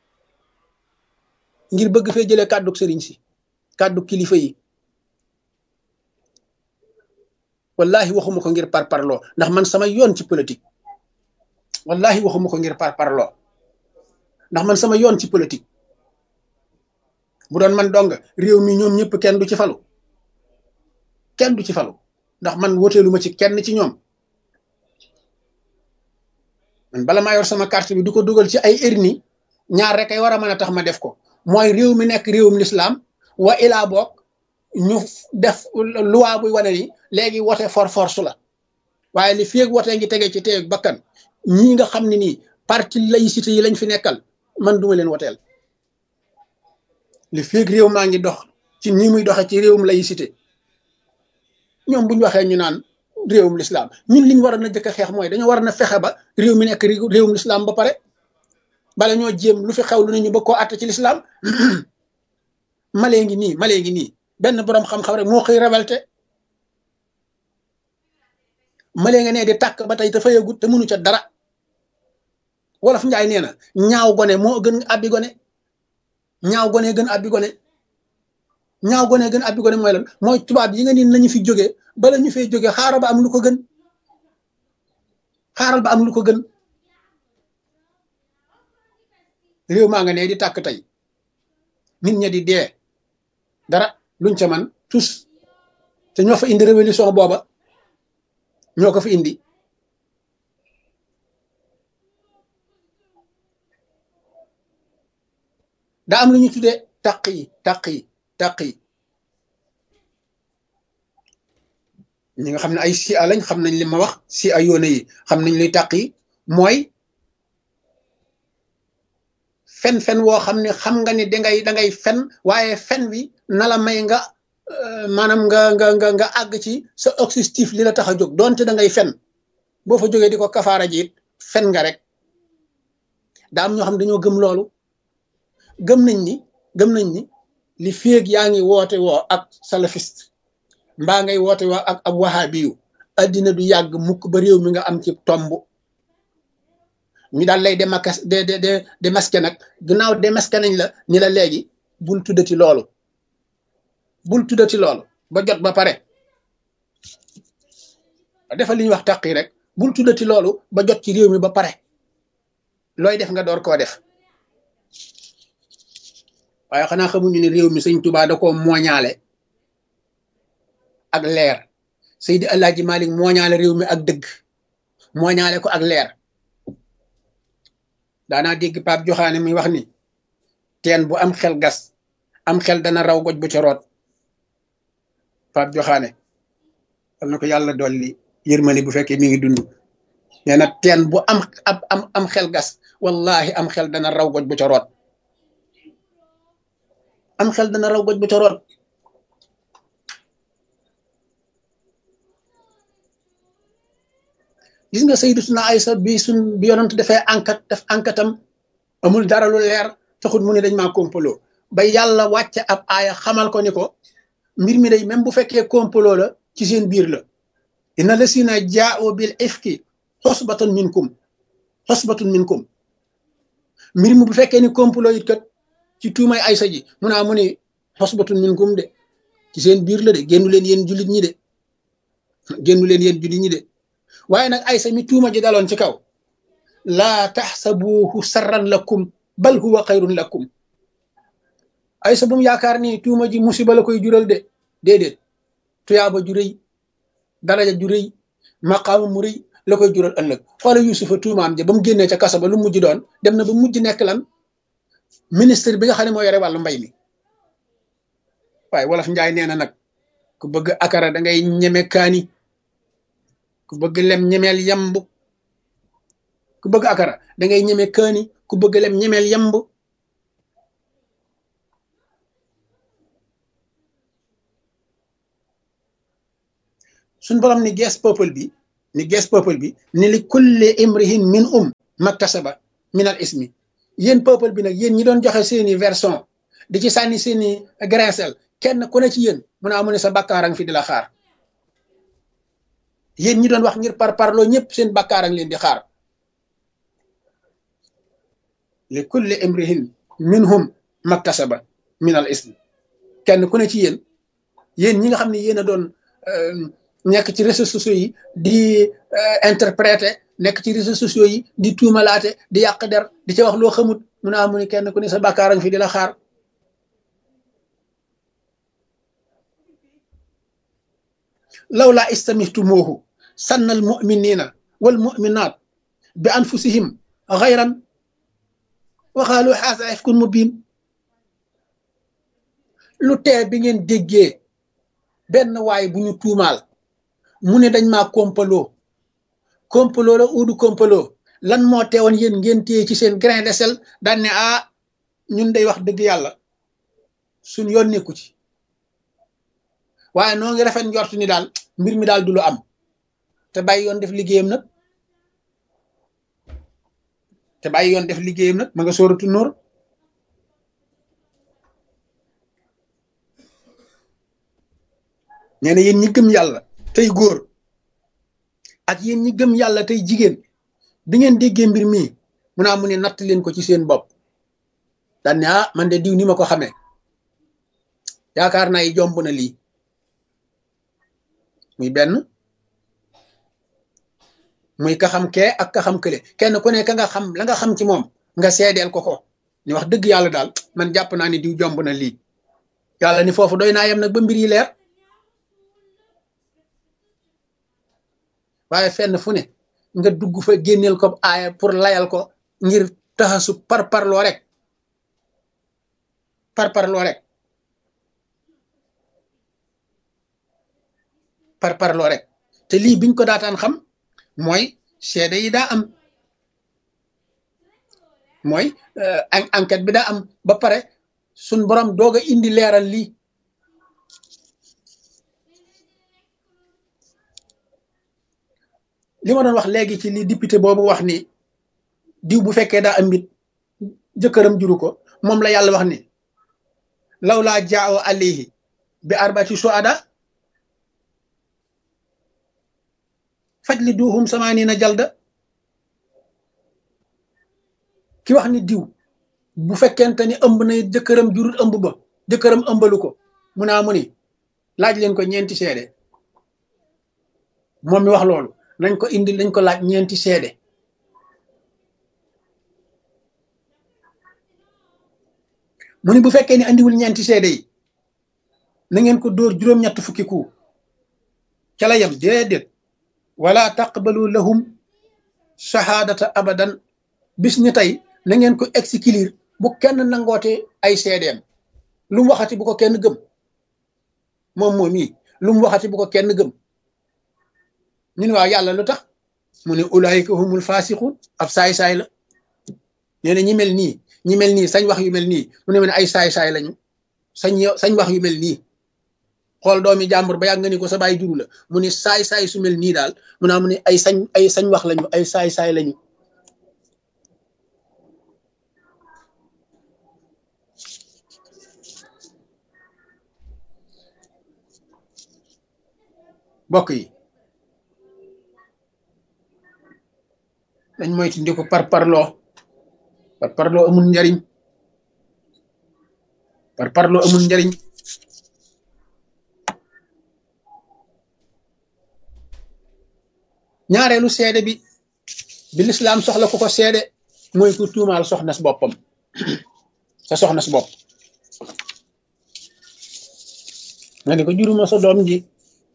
ngir bëgg fee jëlee kàddu sëriñ si kàddu kilifa yi wallahi waxuma ko ngir par parloo ndax man sama yoon ci politique wallahi waxuma ko ngir par parloo ndax man sama yoon ci politique bu doon man dong réew mi ñoom ñëpp kenn du ci falu kenn du ci falu ndax man woteelu ma ci kenn ci ñoom man bala maa yor sama carte bi du ko dugal ci ay erni ñaar rek ay war a mën a tax ma def ko mooy réew mi nekk réewum lislaam wa ilaa boog ñu def loi buy wane ni léegi wote for force la waaye li feeg wote ngi tege ci teeg bakkan ñii nga xam ne nii parti laïcité yi lañ fi nekkal man duma leen woteel li feeg réew maa ngi dox ci nii muy doxe ci réewum laïcité ñoom bu ñu waxee ñu naan réewum lislaam ñun liñ war a na jëkk a xeex mooy dañoo war a na fexe ba réew mi nekk réewum lislaam ba pare bala ñoo jéem lu fi xew lu ne ñu bëgg koo àtte ci lislaam malee ngi nii malee ngi nii benn boroom xam-xam rek moo xëy révolté malee nga nee di tàkk ba tey te fayagut te mënu ca dara wolof njaay nee na ñaaw gone moo gën abbi gone ñaaw gone gën abbi gone ñaaw gone gën abbi gone mooy lan mooy tubaab yi nga ni nañu fi jóge bala ñu fay jóge xaaral ba am lu ko gën xaaral ba am lu ko gën réew maa nga ne di tàkk tey nit ña di dee dara luñ ca man tous te ñoo fa indi révolution booba ñoo ko fa indi daa am lu ñu tuddee tàq yi tàq yi tàq yi ñi nga xam ne ay si a lañ xam nañ li ma wax si a yoone yi xam nañ luy tàq yi mooy fen-fen woo xam ne xam nga ni dangay dangay fen waaye fen wi na la may nga maanaam nga nga nga nga àgg ci sa objectif li la tax a jóg donte da ngay fen boo fa jógee di ko kafaara ji it fen nga rek daa am ñoo xam ne dañoo gëm loolu gëm nañ ni gëm nañ ni li féeg yaa ngi woote woo ak salafiste mbaa ngay woote woo ak ab wahabiyu addina du yàgg mukk ba réew mi nga am ci tomb ñu daal lay démasqué de de de démasqué nag gannaaw démasqué nañ la ni la léegi bul tuddati loolu bul tuddati loolu ba jot ba pare defal li ñuy wax tàq yi rek bul tuddati loolu ba jot ci réew mi ba pare looy def nga door koo def waaye xanaa xamuñu ne réew mi sëñ Tuubaa da koo mooñaale ak leer Seydi Alaaji Malik mooñaale réew mi ak dëgg mooñaale ko ak leer daanaa dégg Pape Joxaane mi wax ni teen bu am xel gas am xel dana raw goj bu ca root Pape Joxaane am na ko yàlla dolli yërmande bu fekkee mi ngi dund nee na teen bu am ab am am xel gas wallahi am xel dana raw goj bu ca root am xel dana raw goj bu ca root gis nga Sayyidatuna Aysa bi suñ bi yonent dafay enquête def enquête am amul dara lu leer taxut mu ne dañ maa complot ba yàlla wàcce ab aaya xamal ko ni ko mbir mi day même bu fekkee complot la ci seen biir la inna lasina jaa'u bil ifki xosbatun minkum xosbatun minkum mbir mi bu fekkee ni complot it kat ci tuumay Aysa ji mu naa mu ne xosbatun minkum de ci seen biir la de génnu leen yéen jullit ñi de génnu leen yéen jullit ñi de waaye nag aysa mi tuuma ji daloon ci kaw laa taxsabuuhu sarran lakum bal huwa xayrun lakum aysa bu mu yaakaar ni tuuma ji musiba la koy jural de déedéet tuyaaba ju rëy daraja ju rëy maqaama mu rëy la koy jural ëllëg xoola yusufa tuumaam ja ba mu génnee ca kaso ba lu mujj doon dem na ba mujj nekk lan ministre bi nga xam ne moo yore wàllu mbay mi waaye wolof njaay nee na nag ku bëgg akara da ngay ñeme kaani ku bëgg lem ñemeel yamb ku bëgg akara da ngay ñeme kaani ku bëgg lem ñemeel yamb suñ borom ni gees peuple bi ni gees peuple bi ni li kulli imrihin min um maktasaba min al ismi yéen peuple bi nag yéen ñi doon joxe seeni version di ci sànni seeni grincel kenn ku ne ci yéen mun a amu ne sa bàkkaarang fi di la xaar yéen ñi doon wax ngir par parloo ñëpp seen bàkkaarang leen di xaar li kulli imrihin minhum maktasaba min al ismi kenn ku ne ci yéen yéen ñi nga xam ne yéen a doon nekk ci réseaux sociaux yi di interpréter nekk ci réseaux sociaux yi di tuumalaate di yàq der di ca wax loo xamut mun a amu ne kenn ku ne sa bàkkaarang fi di la xaar lawlaa istamihtumuuhu sanna al muminina wal muminat bi anfusihim xayran waxaalu xaasa ifkun mubin lu tee bi ngeen déggee benn waay bu ñu tuumaal mu ne dañ maa kompaloo kompaloo la uudu kompaloo lan moo teewoon yéen ngeen téye ci seen grain de sel daan ne ah ñun day wax dëgg yàlla suñ yoon nekku ci waaye noo ngi rafet njort ni daal mbir mi daal du lu am te bàyyi yoon def liggéeyam nag te bàyyi yoon def liggéeyam nag ma nga sóoratu nóor nee na yéen ñi gëm yàlla tey góor ak yéen ñi gëm yàlla tey jigéen bi ngeen déggee mbir mii mu naa mu ne natt leen ko ci seen bopp daan ne ah man de diw ni ma ko xamee yaakaar naa yi jomb na lii muy benn muy ka xam kee ak ka xam kële kenn ku ne ka nga xam la nga xam ci moom nga seedeel ko ko ni wax dëgg yàlla daal man jàpp naa ni diw jomb na lii yàlla ni foofu doy naa yem nag ba mbir yi leer waaye fenn fu ne nga dugg fa génneel ko aaya pour layal ko ngir taxasu par parloo rek par parloo rek par parloo rek te lii biñ ko daataan xam mooy seede yi daa am mooy enquête bi daa am ba pare suñ borom doog a indi leeral lii li ma doon wax léegi ci li député boobu wax ni diw bu fekkee daa am mbit jëkkëram juru ko moom la yàlla wax ni law laa jaawo alayhi bi arbati suada faj li duuxum samaani na jalda ki wax ni diw bu fekkente ni ëmb na jëkkëram jurul ëmb ba jëkkëram ëmbalu ko mu naa mu ni laaj leen ko ñeenti seede moom mi wax loolu nañ ko indi nañ ko laaj ñeenti seede mu ni bu fekkee ni andiwul ñeenti seede yi na ngeen ko dóor juróom-ñett fukki ku ca la yem déedéet wala taqbalu lahum shahaadata abadan bis ni tey na ngeen ko exclure bu kenn nangoote ay seedeem lu mu waxati bu ko kenn gëm moom moom yi lu mu waxati bu ko kenn gëm ñu ne waaw yàlla lu tax mu ne ulaayika humul faasiqun ab saay-saay la nee na ñi mel nii ñi mel nii sañ wax yu mel nii mu ne ma ne ay saay-saay lañu sañ sañ wax yu mel nii xool doomi jàmbur ba yàgg nga ni ko sa baay juru la mu ne saay-saay su mel nii daal mu naa mu ne ay sañ ay sañ wax lañu ay saay-saay lañu mbokk yi dañ moytu ndi ko par parloo par parloo amul njariñ par parloo amul njariñ ñaareelu seede bi bi lislaam soxla ku ko seede mooy ku tuumaal soxna si boppam sa soxna si bopp nga ne ko juruma sa doom ji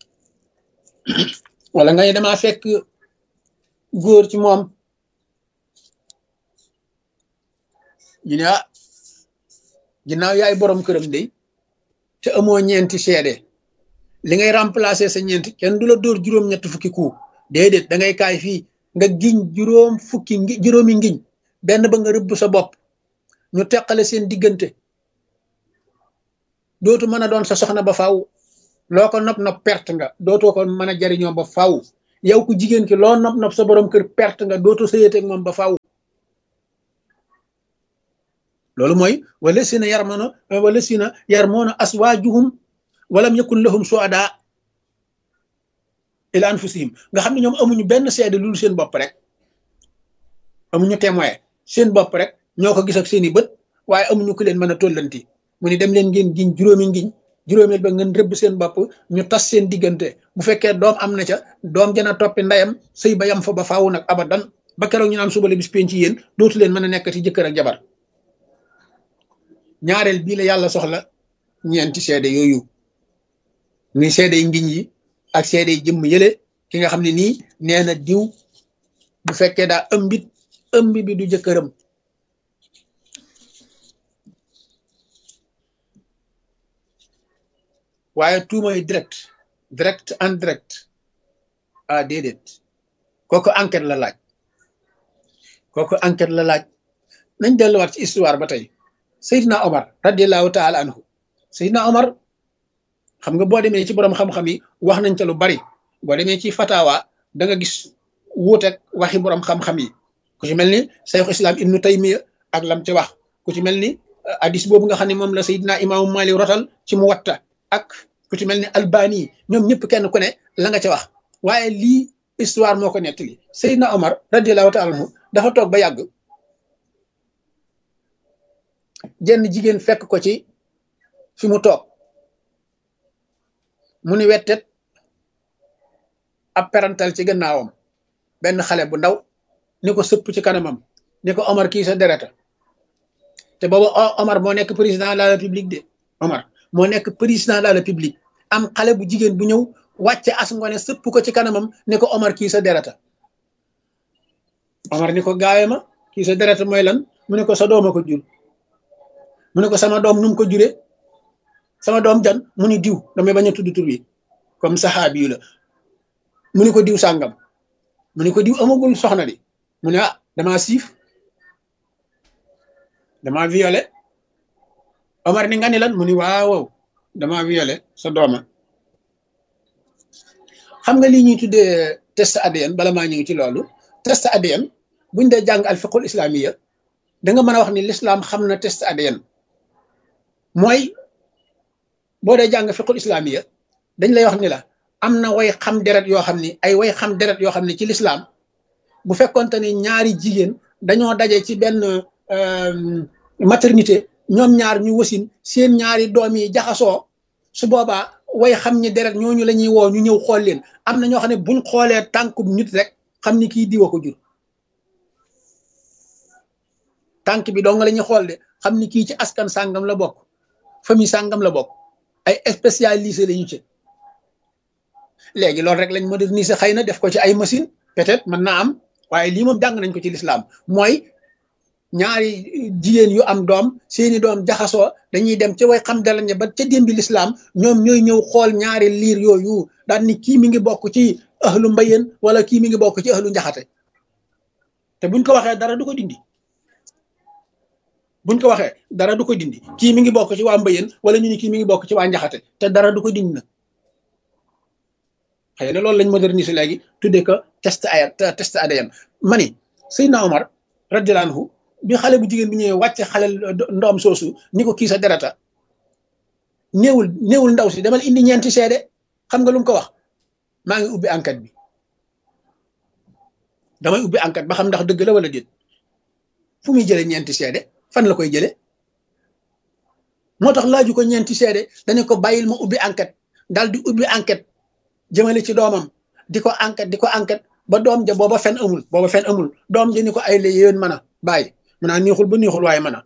wala nga ne damaa fekk góor ci moom ñu ne ah ginnaaw yaay borom këram de te amoo ñeenti seede li ngay remplacer sa ñeenti kenn du la dóor juróom-ñett fukki ku déedéet da ngay kaay fii nga giñ juróom fukki ngi juróomi ngiñ benn ba nga rëbb sa bopp ñu teqale seen diggante dootu mën a doon sa soxna ba faaw loo ko nopp nopp perte nga dootoo ko mën a jariñoo ba faw yow ku jigéen ki loo nopp nopp sa borom kër perte nga dootoo sëyeteeg moom ba faw loolu mooy wala sina yarmono wala sina yarmoona aswaajuhum walam yakun lahum suada ila anfusihim nga xam ne ñoom amuñu benn seede lu seen bopp rek amuñu témoin seen bopp rek ñoo ko gis ak seeni bët waaye amuñu ku leen mën a tollanti mu ni dem leen ngeen giñ juróomi ngiñ juróomeel ba ngeen rëbb seen bopp ñu tas seen diggante bu fekkee doom am na ca doom jana toppi ndeyam sëy ba yam fa ba faawu nag abadan ba keroog ñu naan suba la bis penc yéen dootu leen mën a nekkati jëkkër ak jabar ñaareel bii la yàlla soxla ñeenti seede yooyu muy seede yi ngiñ yi ak seede yi jëmm yële ki nga xam ne nii nee na diw bu fekkee daa ëmbit ëmb bi du jëkkëram waaye tuumay direct direct en direct ah déedéet kooku enquête la laaj kooku enquête la laaj nañ delluwaat ci histoire ba tey Seydina Omar radiallahu taala anhu Seydina Omar xam nga boo demee ci borom xam-xam yi wax nañ ca lu bari boo demee ci fatawa da nga gis wuuteeg waxi borom xam-xam yi ku ci mel ni sayxu islam ibnu taymiya ak lam ci wax ku ci mel ni hadis boobu nga xam ne moom la Seydina imaamu Malik rotal ci mu watta ak ku ci mel ni albani ñoom ñëpp kenn ku ne la nga ca wax waaye lii histoire moo ko nettali Seydina Omar radiallahu taala anhu dafa toog ba yàgg jenn jigéen fekk ko ci fi mu toog mu ni wettet ab perantal ci gannaawam benn xale bu ndaw ni ko sëpp ci kanamam ni ko Omar kii sa dereta te booba Omar moo nekk président de la république de Omar moo nekk président de la république am xale bu jigéen bu ñëw wàcce as ngone sëpp ko ci kanamam ni ko Omar kii sa dereta Omar ni ko gaawe ma kii sa dereta mooy lan mu ne ko sa dooma ko jur mu ne ko sama doom nu mu ko juree sama doom jan mu ni diw damay bañ a tudd tur wi comme saxaabi yu la mu ni ko diw sàngam mu ni ko diw amagul soxna di mu ne ah damaa siif damaa violé Omar ni nga ni lan mu ni waaw damaa violé sa dooma xam nga lii ñuy tuddee test ADN bala maa ñëw ci loolu test ADN buñ dee jàng al fiqhul islamiya da nga mën a wax ni l'islam xam na test ADN mooy boo dee jàng fiqhul islamiya dañ lay wax ni la am na way xam deret yoo xam ni ay way xam deret yoo xam ni ci l'islam bu fekkonte ni ñaari jigéen dañoo daje ci benn maternité ñoom ñaar ñu wasin seen ñaari doom yi jaxasoo su boobaa way xam ñi deret ñooñu la ñuy woo ñu ñëw xool leen am na ñoo xam ne buñ xoolee tànkub nit rek xam ni kii diwa ko jur tànk bi dong la ñuy xool de xam ni kii ci askan sàngam la bokk famille sàngam la bokk ay spécialisé la ñu ci léegi loolu rek lañ moderniser xëy na def ko ci ay machine peut-être mën naa am waaye lii moom jàng nañ ko ci lislaam mooy ñaari jigéen yu am doom seeni doom jaxasoo dañuy dem ca way xam dalañe ba ca démbi lislaam ñoom ñooy ñëw xool ñaari liir yooyu daal ni kii mi ngi bokk ci ahlu mbayeen wala kii mi ngi bokk ci ahlu njaxate te buñ ko waxee dara du ko dindi buñ ko waxee dara du ko dindi kii mi ngi bokk ci waa mbayeen wala ñu ni kii mi ngi bokk ci waa njaxate te dara du ko dindi na xëy na loolu lañ moderniser léegi tuddee ko test ay test ADN mani Seydina Omar radiyallahu anhu bi xale bu jigéen bi ñëwee wàcce xale ndoom soosu ni ko kii sa derata néewul néewul ndaw si demal indi ñeenti seede xam nga lu mu ko wax maa ngi ubbi enquête bi damay ubbi enquête ba xam ndax dëgg la wala déet fu muy jëlee ñeenti seede fan la koy jëlee moo tax laaju ko ñeenti seede dañu ko bàyyil ma ubbi enquête daal di ubbi enquête jëmale ci doomam di ko enquête di ko enquête ba doom ja booba fen amul booba fen amul doom ja ni ko ay la yéen mën a bàyyi mu naa neexul ba neexul waaye mën a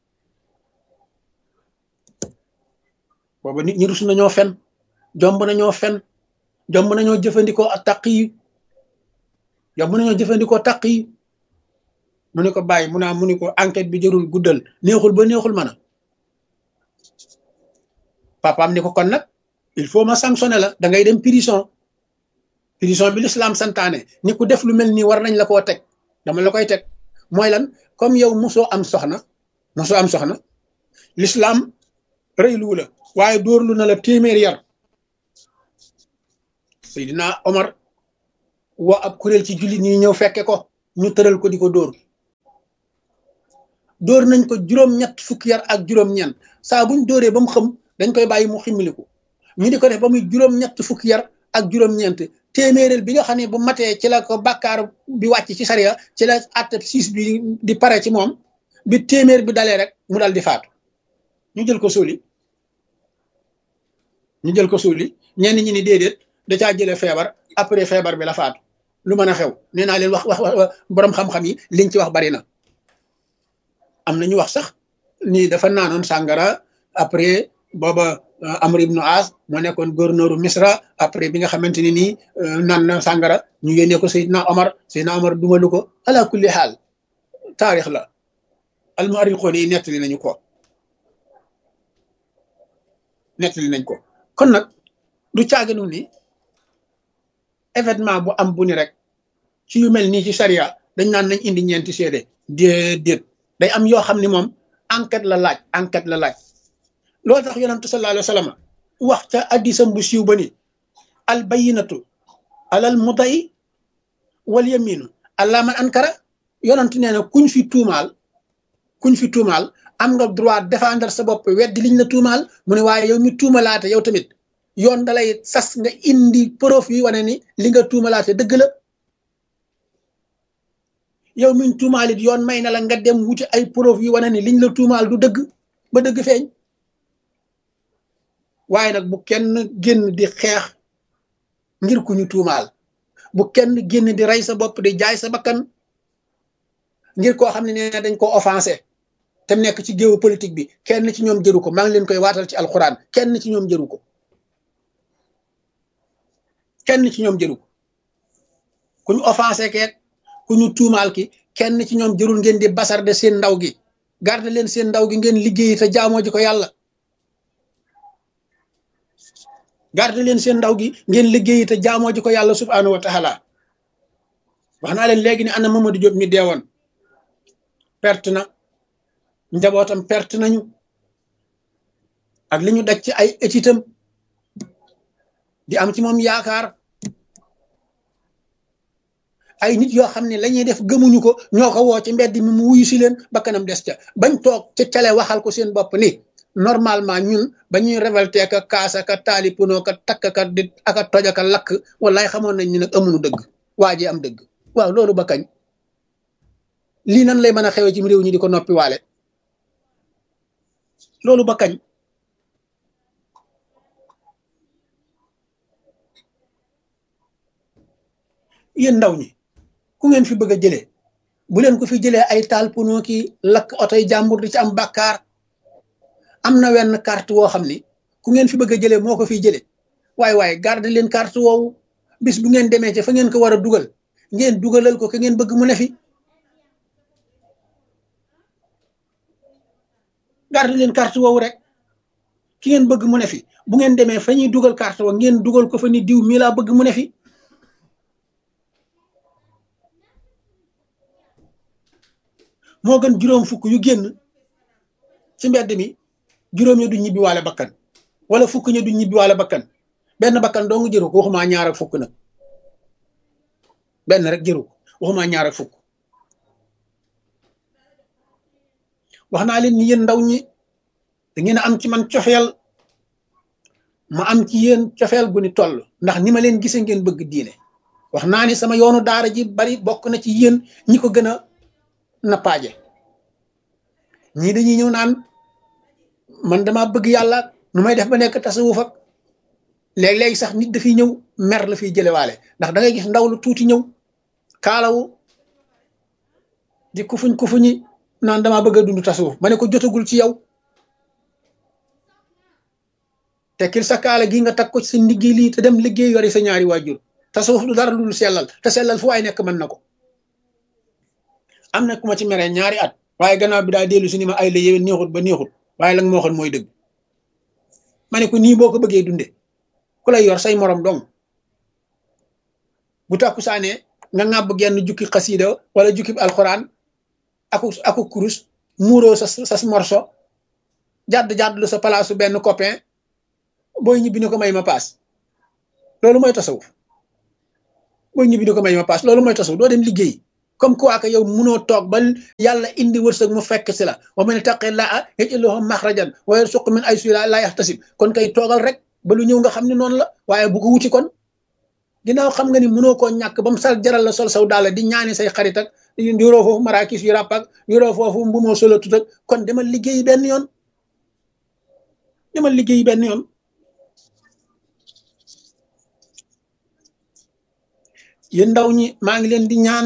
booba nit ñi rus nañoo fen jomb nañoo fen jomb nañoo jëfandikoo ak taq yi jomb nañoo jëfandikoo taq yi mu ne ko bàyyi mu naa mu ni ko enquête bi jërul guddal neexul ba neexul mën a papaam ni ko kon nag il faut ma sanctionner la da ngay dem prison prison bi l'islam santaane ni ku def lu mel nii war nañ la koo teg dama la koy teg mooy lan comme yow mosoo am soxna mosoo am soxna l'islam rëyluwu la waaye dóorlu na la téeméer yar Seydina Omar woo ab kuréel ci jullit ñi ñëw fekke ko ñu tëral ko di ko dóor dóor nañ ko juróom-ñett fukki yar ak juróom-ñeent saa buñ dóoree ba mu xëm dañ koy bàyyi mu ximmiliku ñu di ko def ba muy juróom-ñett fukki yar ak juróom-ñeent téeméeréel bi nga xam ne bu matee ci la ko bàkkaar bi wàcc ci sariya ci la àtte siis bi di pare ci moom bi téeméer bi dalee rek mu dal di faatu ñu jël ko suuli ñu jël ko suuli ñenn ñi ni déedéet da caa jëlee feebar après feebar bi la faatu lu mën a xew nee naa leen wax wax borom xam-xam yi liñ ci wax bari na am na ñu wax sax ni dafa naanoon sàngara après booba Amr ibnu As moo nekkoon gouverneuru Misra après bi nga xamante ni nii naan na sàngara ñu yónnee ko Seydina Omar Seydina Omar dumalu ko ala kulli xaal taarix la almuarixoon yi nettali nañu ko nettali nañ ko kon nag du caaginu ni événement bu am bu ni rek ci yu mel nii ci charia dañ naan nañ indi ñeenti seede déedéet day am yoo xam ni moom enquête la laaj enquête la laaj loolu tax yonentu sallallahu alayhi wa sallam wax ca addisam bu siiw ba ni al bayinatu alal muday wal yaminu allah man ankara yonentu nee na kuñ fi tuumaal kuñ fi tuumaal am nga droit défendre sa bopp weddi liñ la tuumaal mu ne waaye yow mi tuumalaate yow tamit yoon dalay sas nga indi preuve yi wane ni li nga tuumalaate dëgg la yow miñ tuumaalit yoon may na la nga dem wuti ay preuve yi wane ni liñ la tuumaal du dëgg ba dëgg feeñ waaye nag bu kenn génn di xeex ngir ku ñu tuumaal bu kenn génn di rey sa bopp di jaay sa bakkan ngir koo xam ne nee dañ ko offensé te nekk ci géewu politique bi kenn ci ñoom jëru ko maa ngi leen koy waatal ci alxuraan kenn ci ñoom jëru ko kenn ci ñoom jëru ko ku ñu offensé keet ku ñu tuumaal ki kenn ci ñoom jërul ngeen di basarde seen ndaw gi garde leen seen ndaw gi ngeen liggéeyi te jaamoo ji ko yàlla garde leen seen ndaw gi ngeen liggéeyi te jaamoo ji ko yàlla subhaanahu wa taala wax naa leen léegi ne ana Mamadou Diop mi deewoon perte na njabootam perte nañu ak li ñu daj ci ay étitam di am ci moom yaakaar ay nit yoo xam ne la ñuy def gëmuñu ko ñoo ko woo ci mbedd mi mu wuyu si leen ba kanam des ca bañ toog ca cale waxal ko seen bopp ni normalement ñun ba ñuy révolté ka kaasa ka taali puno ka takk ka di aka toj aka lakk wallaay xamoon nañ ni nag amuñu dëgg waa ji am dëgg waaw loolu ba kañ lii nan lay mën a xewee ci réew ñi di ko noppi waale loolu ba kañ yéen ndaw ñi ku ngeen fi bëgg a jëlee bu leen ko fi jëlee ay taal puno ki lakk otoy jàmbur di ci am bàkkaar am na wenn carte woo xam ni ku ngeen fi bëgg a jëlee moo ko fiy jëlee waaye waaye garde leen carte woowu bis bu ngeen demee ci fa ngeen ko war a dugal ngeen dugalal ko ka ngeen bëgg mu ne fi garde leen carte woowu rek ki ngeen bëgg mu ne fi bu ngeen demee fa ñuy dugal carte wa ngeen dugal ko fa ni diw mii laa bëgg mu ne fi moo gën juróom fukk yu génn ci mbedd mi juróom ña du ñibbi waale bakkan wala fukk ña du ñibbi waale bakkan benn bakkan doo nga jëru ko waxumaa ñaar ak fukk nag benn rek jëru ko waxumaa ñaar ak fukk wax naa leen ni yéen ndaw ñi da ngeen a am ci man cofeel ma am ci yéen cofeel gu ni toll ndax ni ma leen gisee ngeen bëgg diine wax naa ni sama yoonu daara ji bari bokk na ci yéen ñi ko gën a nappaaje ñii dañuy ñëw naan man dama bëgg yàlla nu may def ba nekk tasawuf ak léeg-léegi sax nit dafiy ñëw mer la fiy jëlewaale ndax da ngay gis ndaw lu tuuti ñëw kaalawu di kufuñ kufuñi naan dama bëgg a dund tasawuf ma ne ko jotagul ci yow tekkil sa kaala gi nga tag ko ci sa liggéey lii te dem liggéey yori sa ñaari waajur tasawuf du dara lu sellal te sellal fu waay nekk mën na ko am na ku ma ci meree ñaari at waaye gannaaw bi daa dellu si ni ma ay la yéwén neexut ba neexut waaye la nga ma waxoon mooy dëgg ma ne ko nii boo ko bëggee dunde ku lay yor say morom dong bu takku saanee nga ŋàbb genn jukki xasiida wala jukki alxuraan aku aku kurus muuroo sa sa morso jàdd jàdd lu sa palaasu benn copain booy ñibbi ni ko may ma paas loolu mooy tasawuf boo ñibbi di ko may ma paas loolu mooy tasawuf doo dem liggéey comme quoi que yow munoo toog ba yàlla indi wërsëg mu fekk si la wa man ittaqillaaha yaj'al lahu maxrajan wa yarzuqhu min haysu laa yaxtasib kon kay toogal rek ba lu ñëw nga xam ne noonu la waaye bu ko wuti kon ginnaaw xam nga ni munoo koo ñàkk ba mu sal jaral la sol saw daal di ñaani say xarit ak yoroo foofu marakis yu ràpp ak yoroo foofu mbumoo solo tut ak kon demal liggéey benn yoon demal liggéey benn yoon yéen ndaw ñi maa ngi leen di ñaan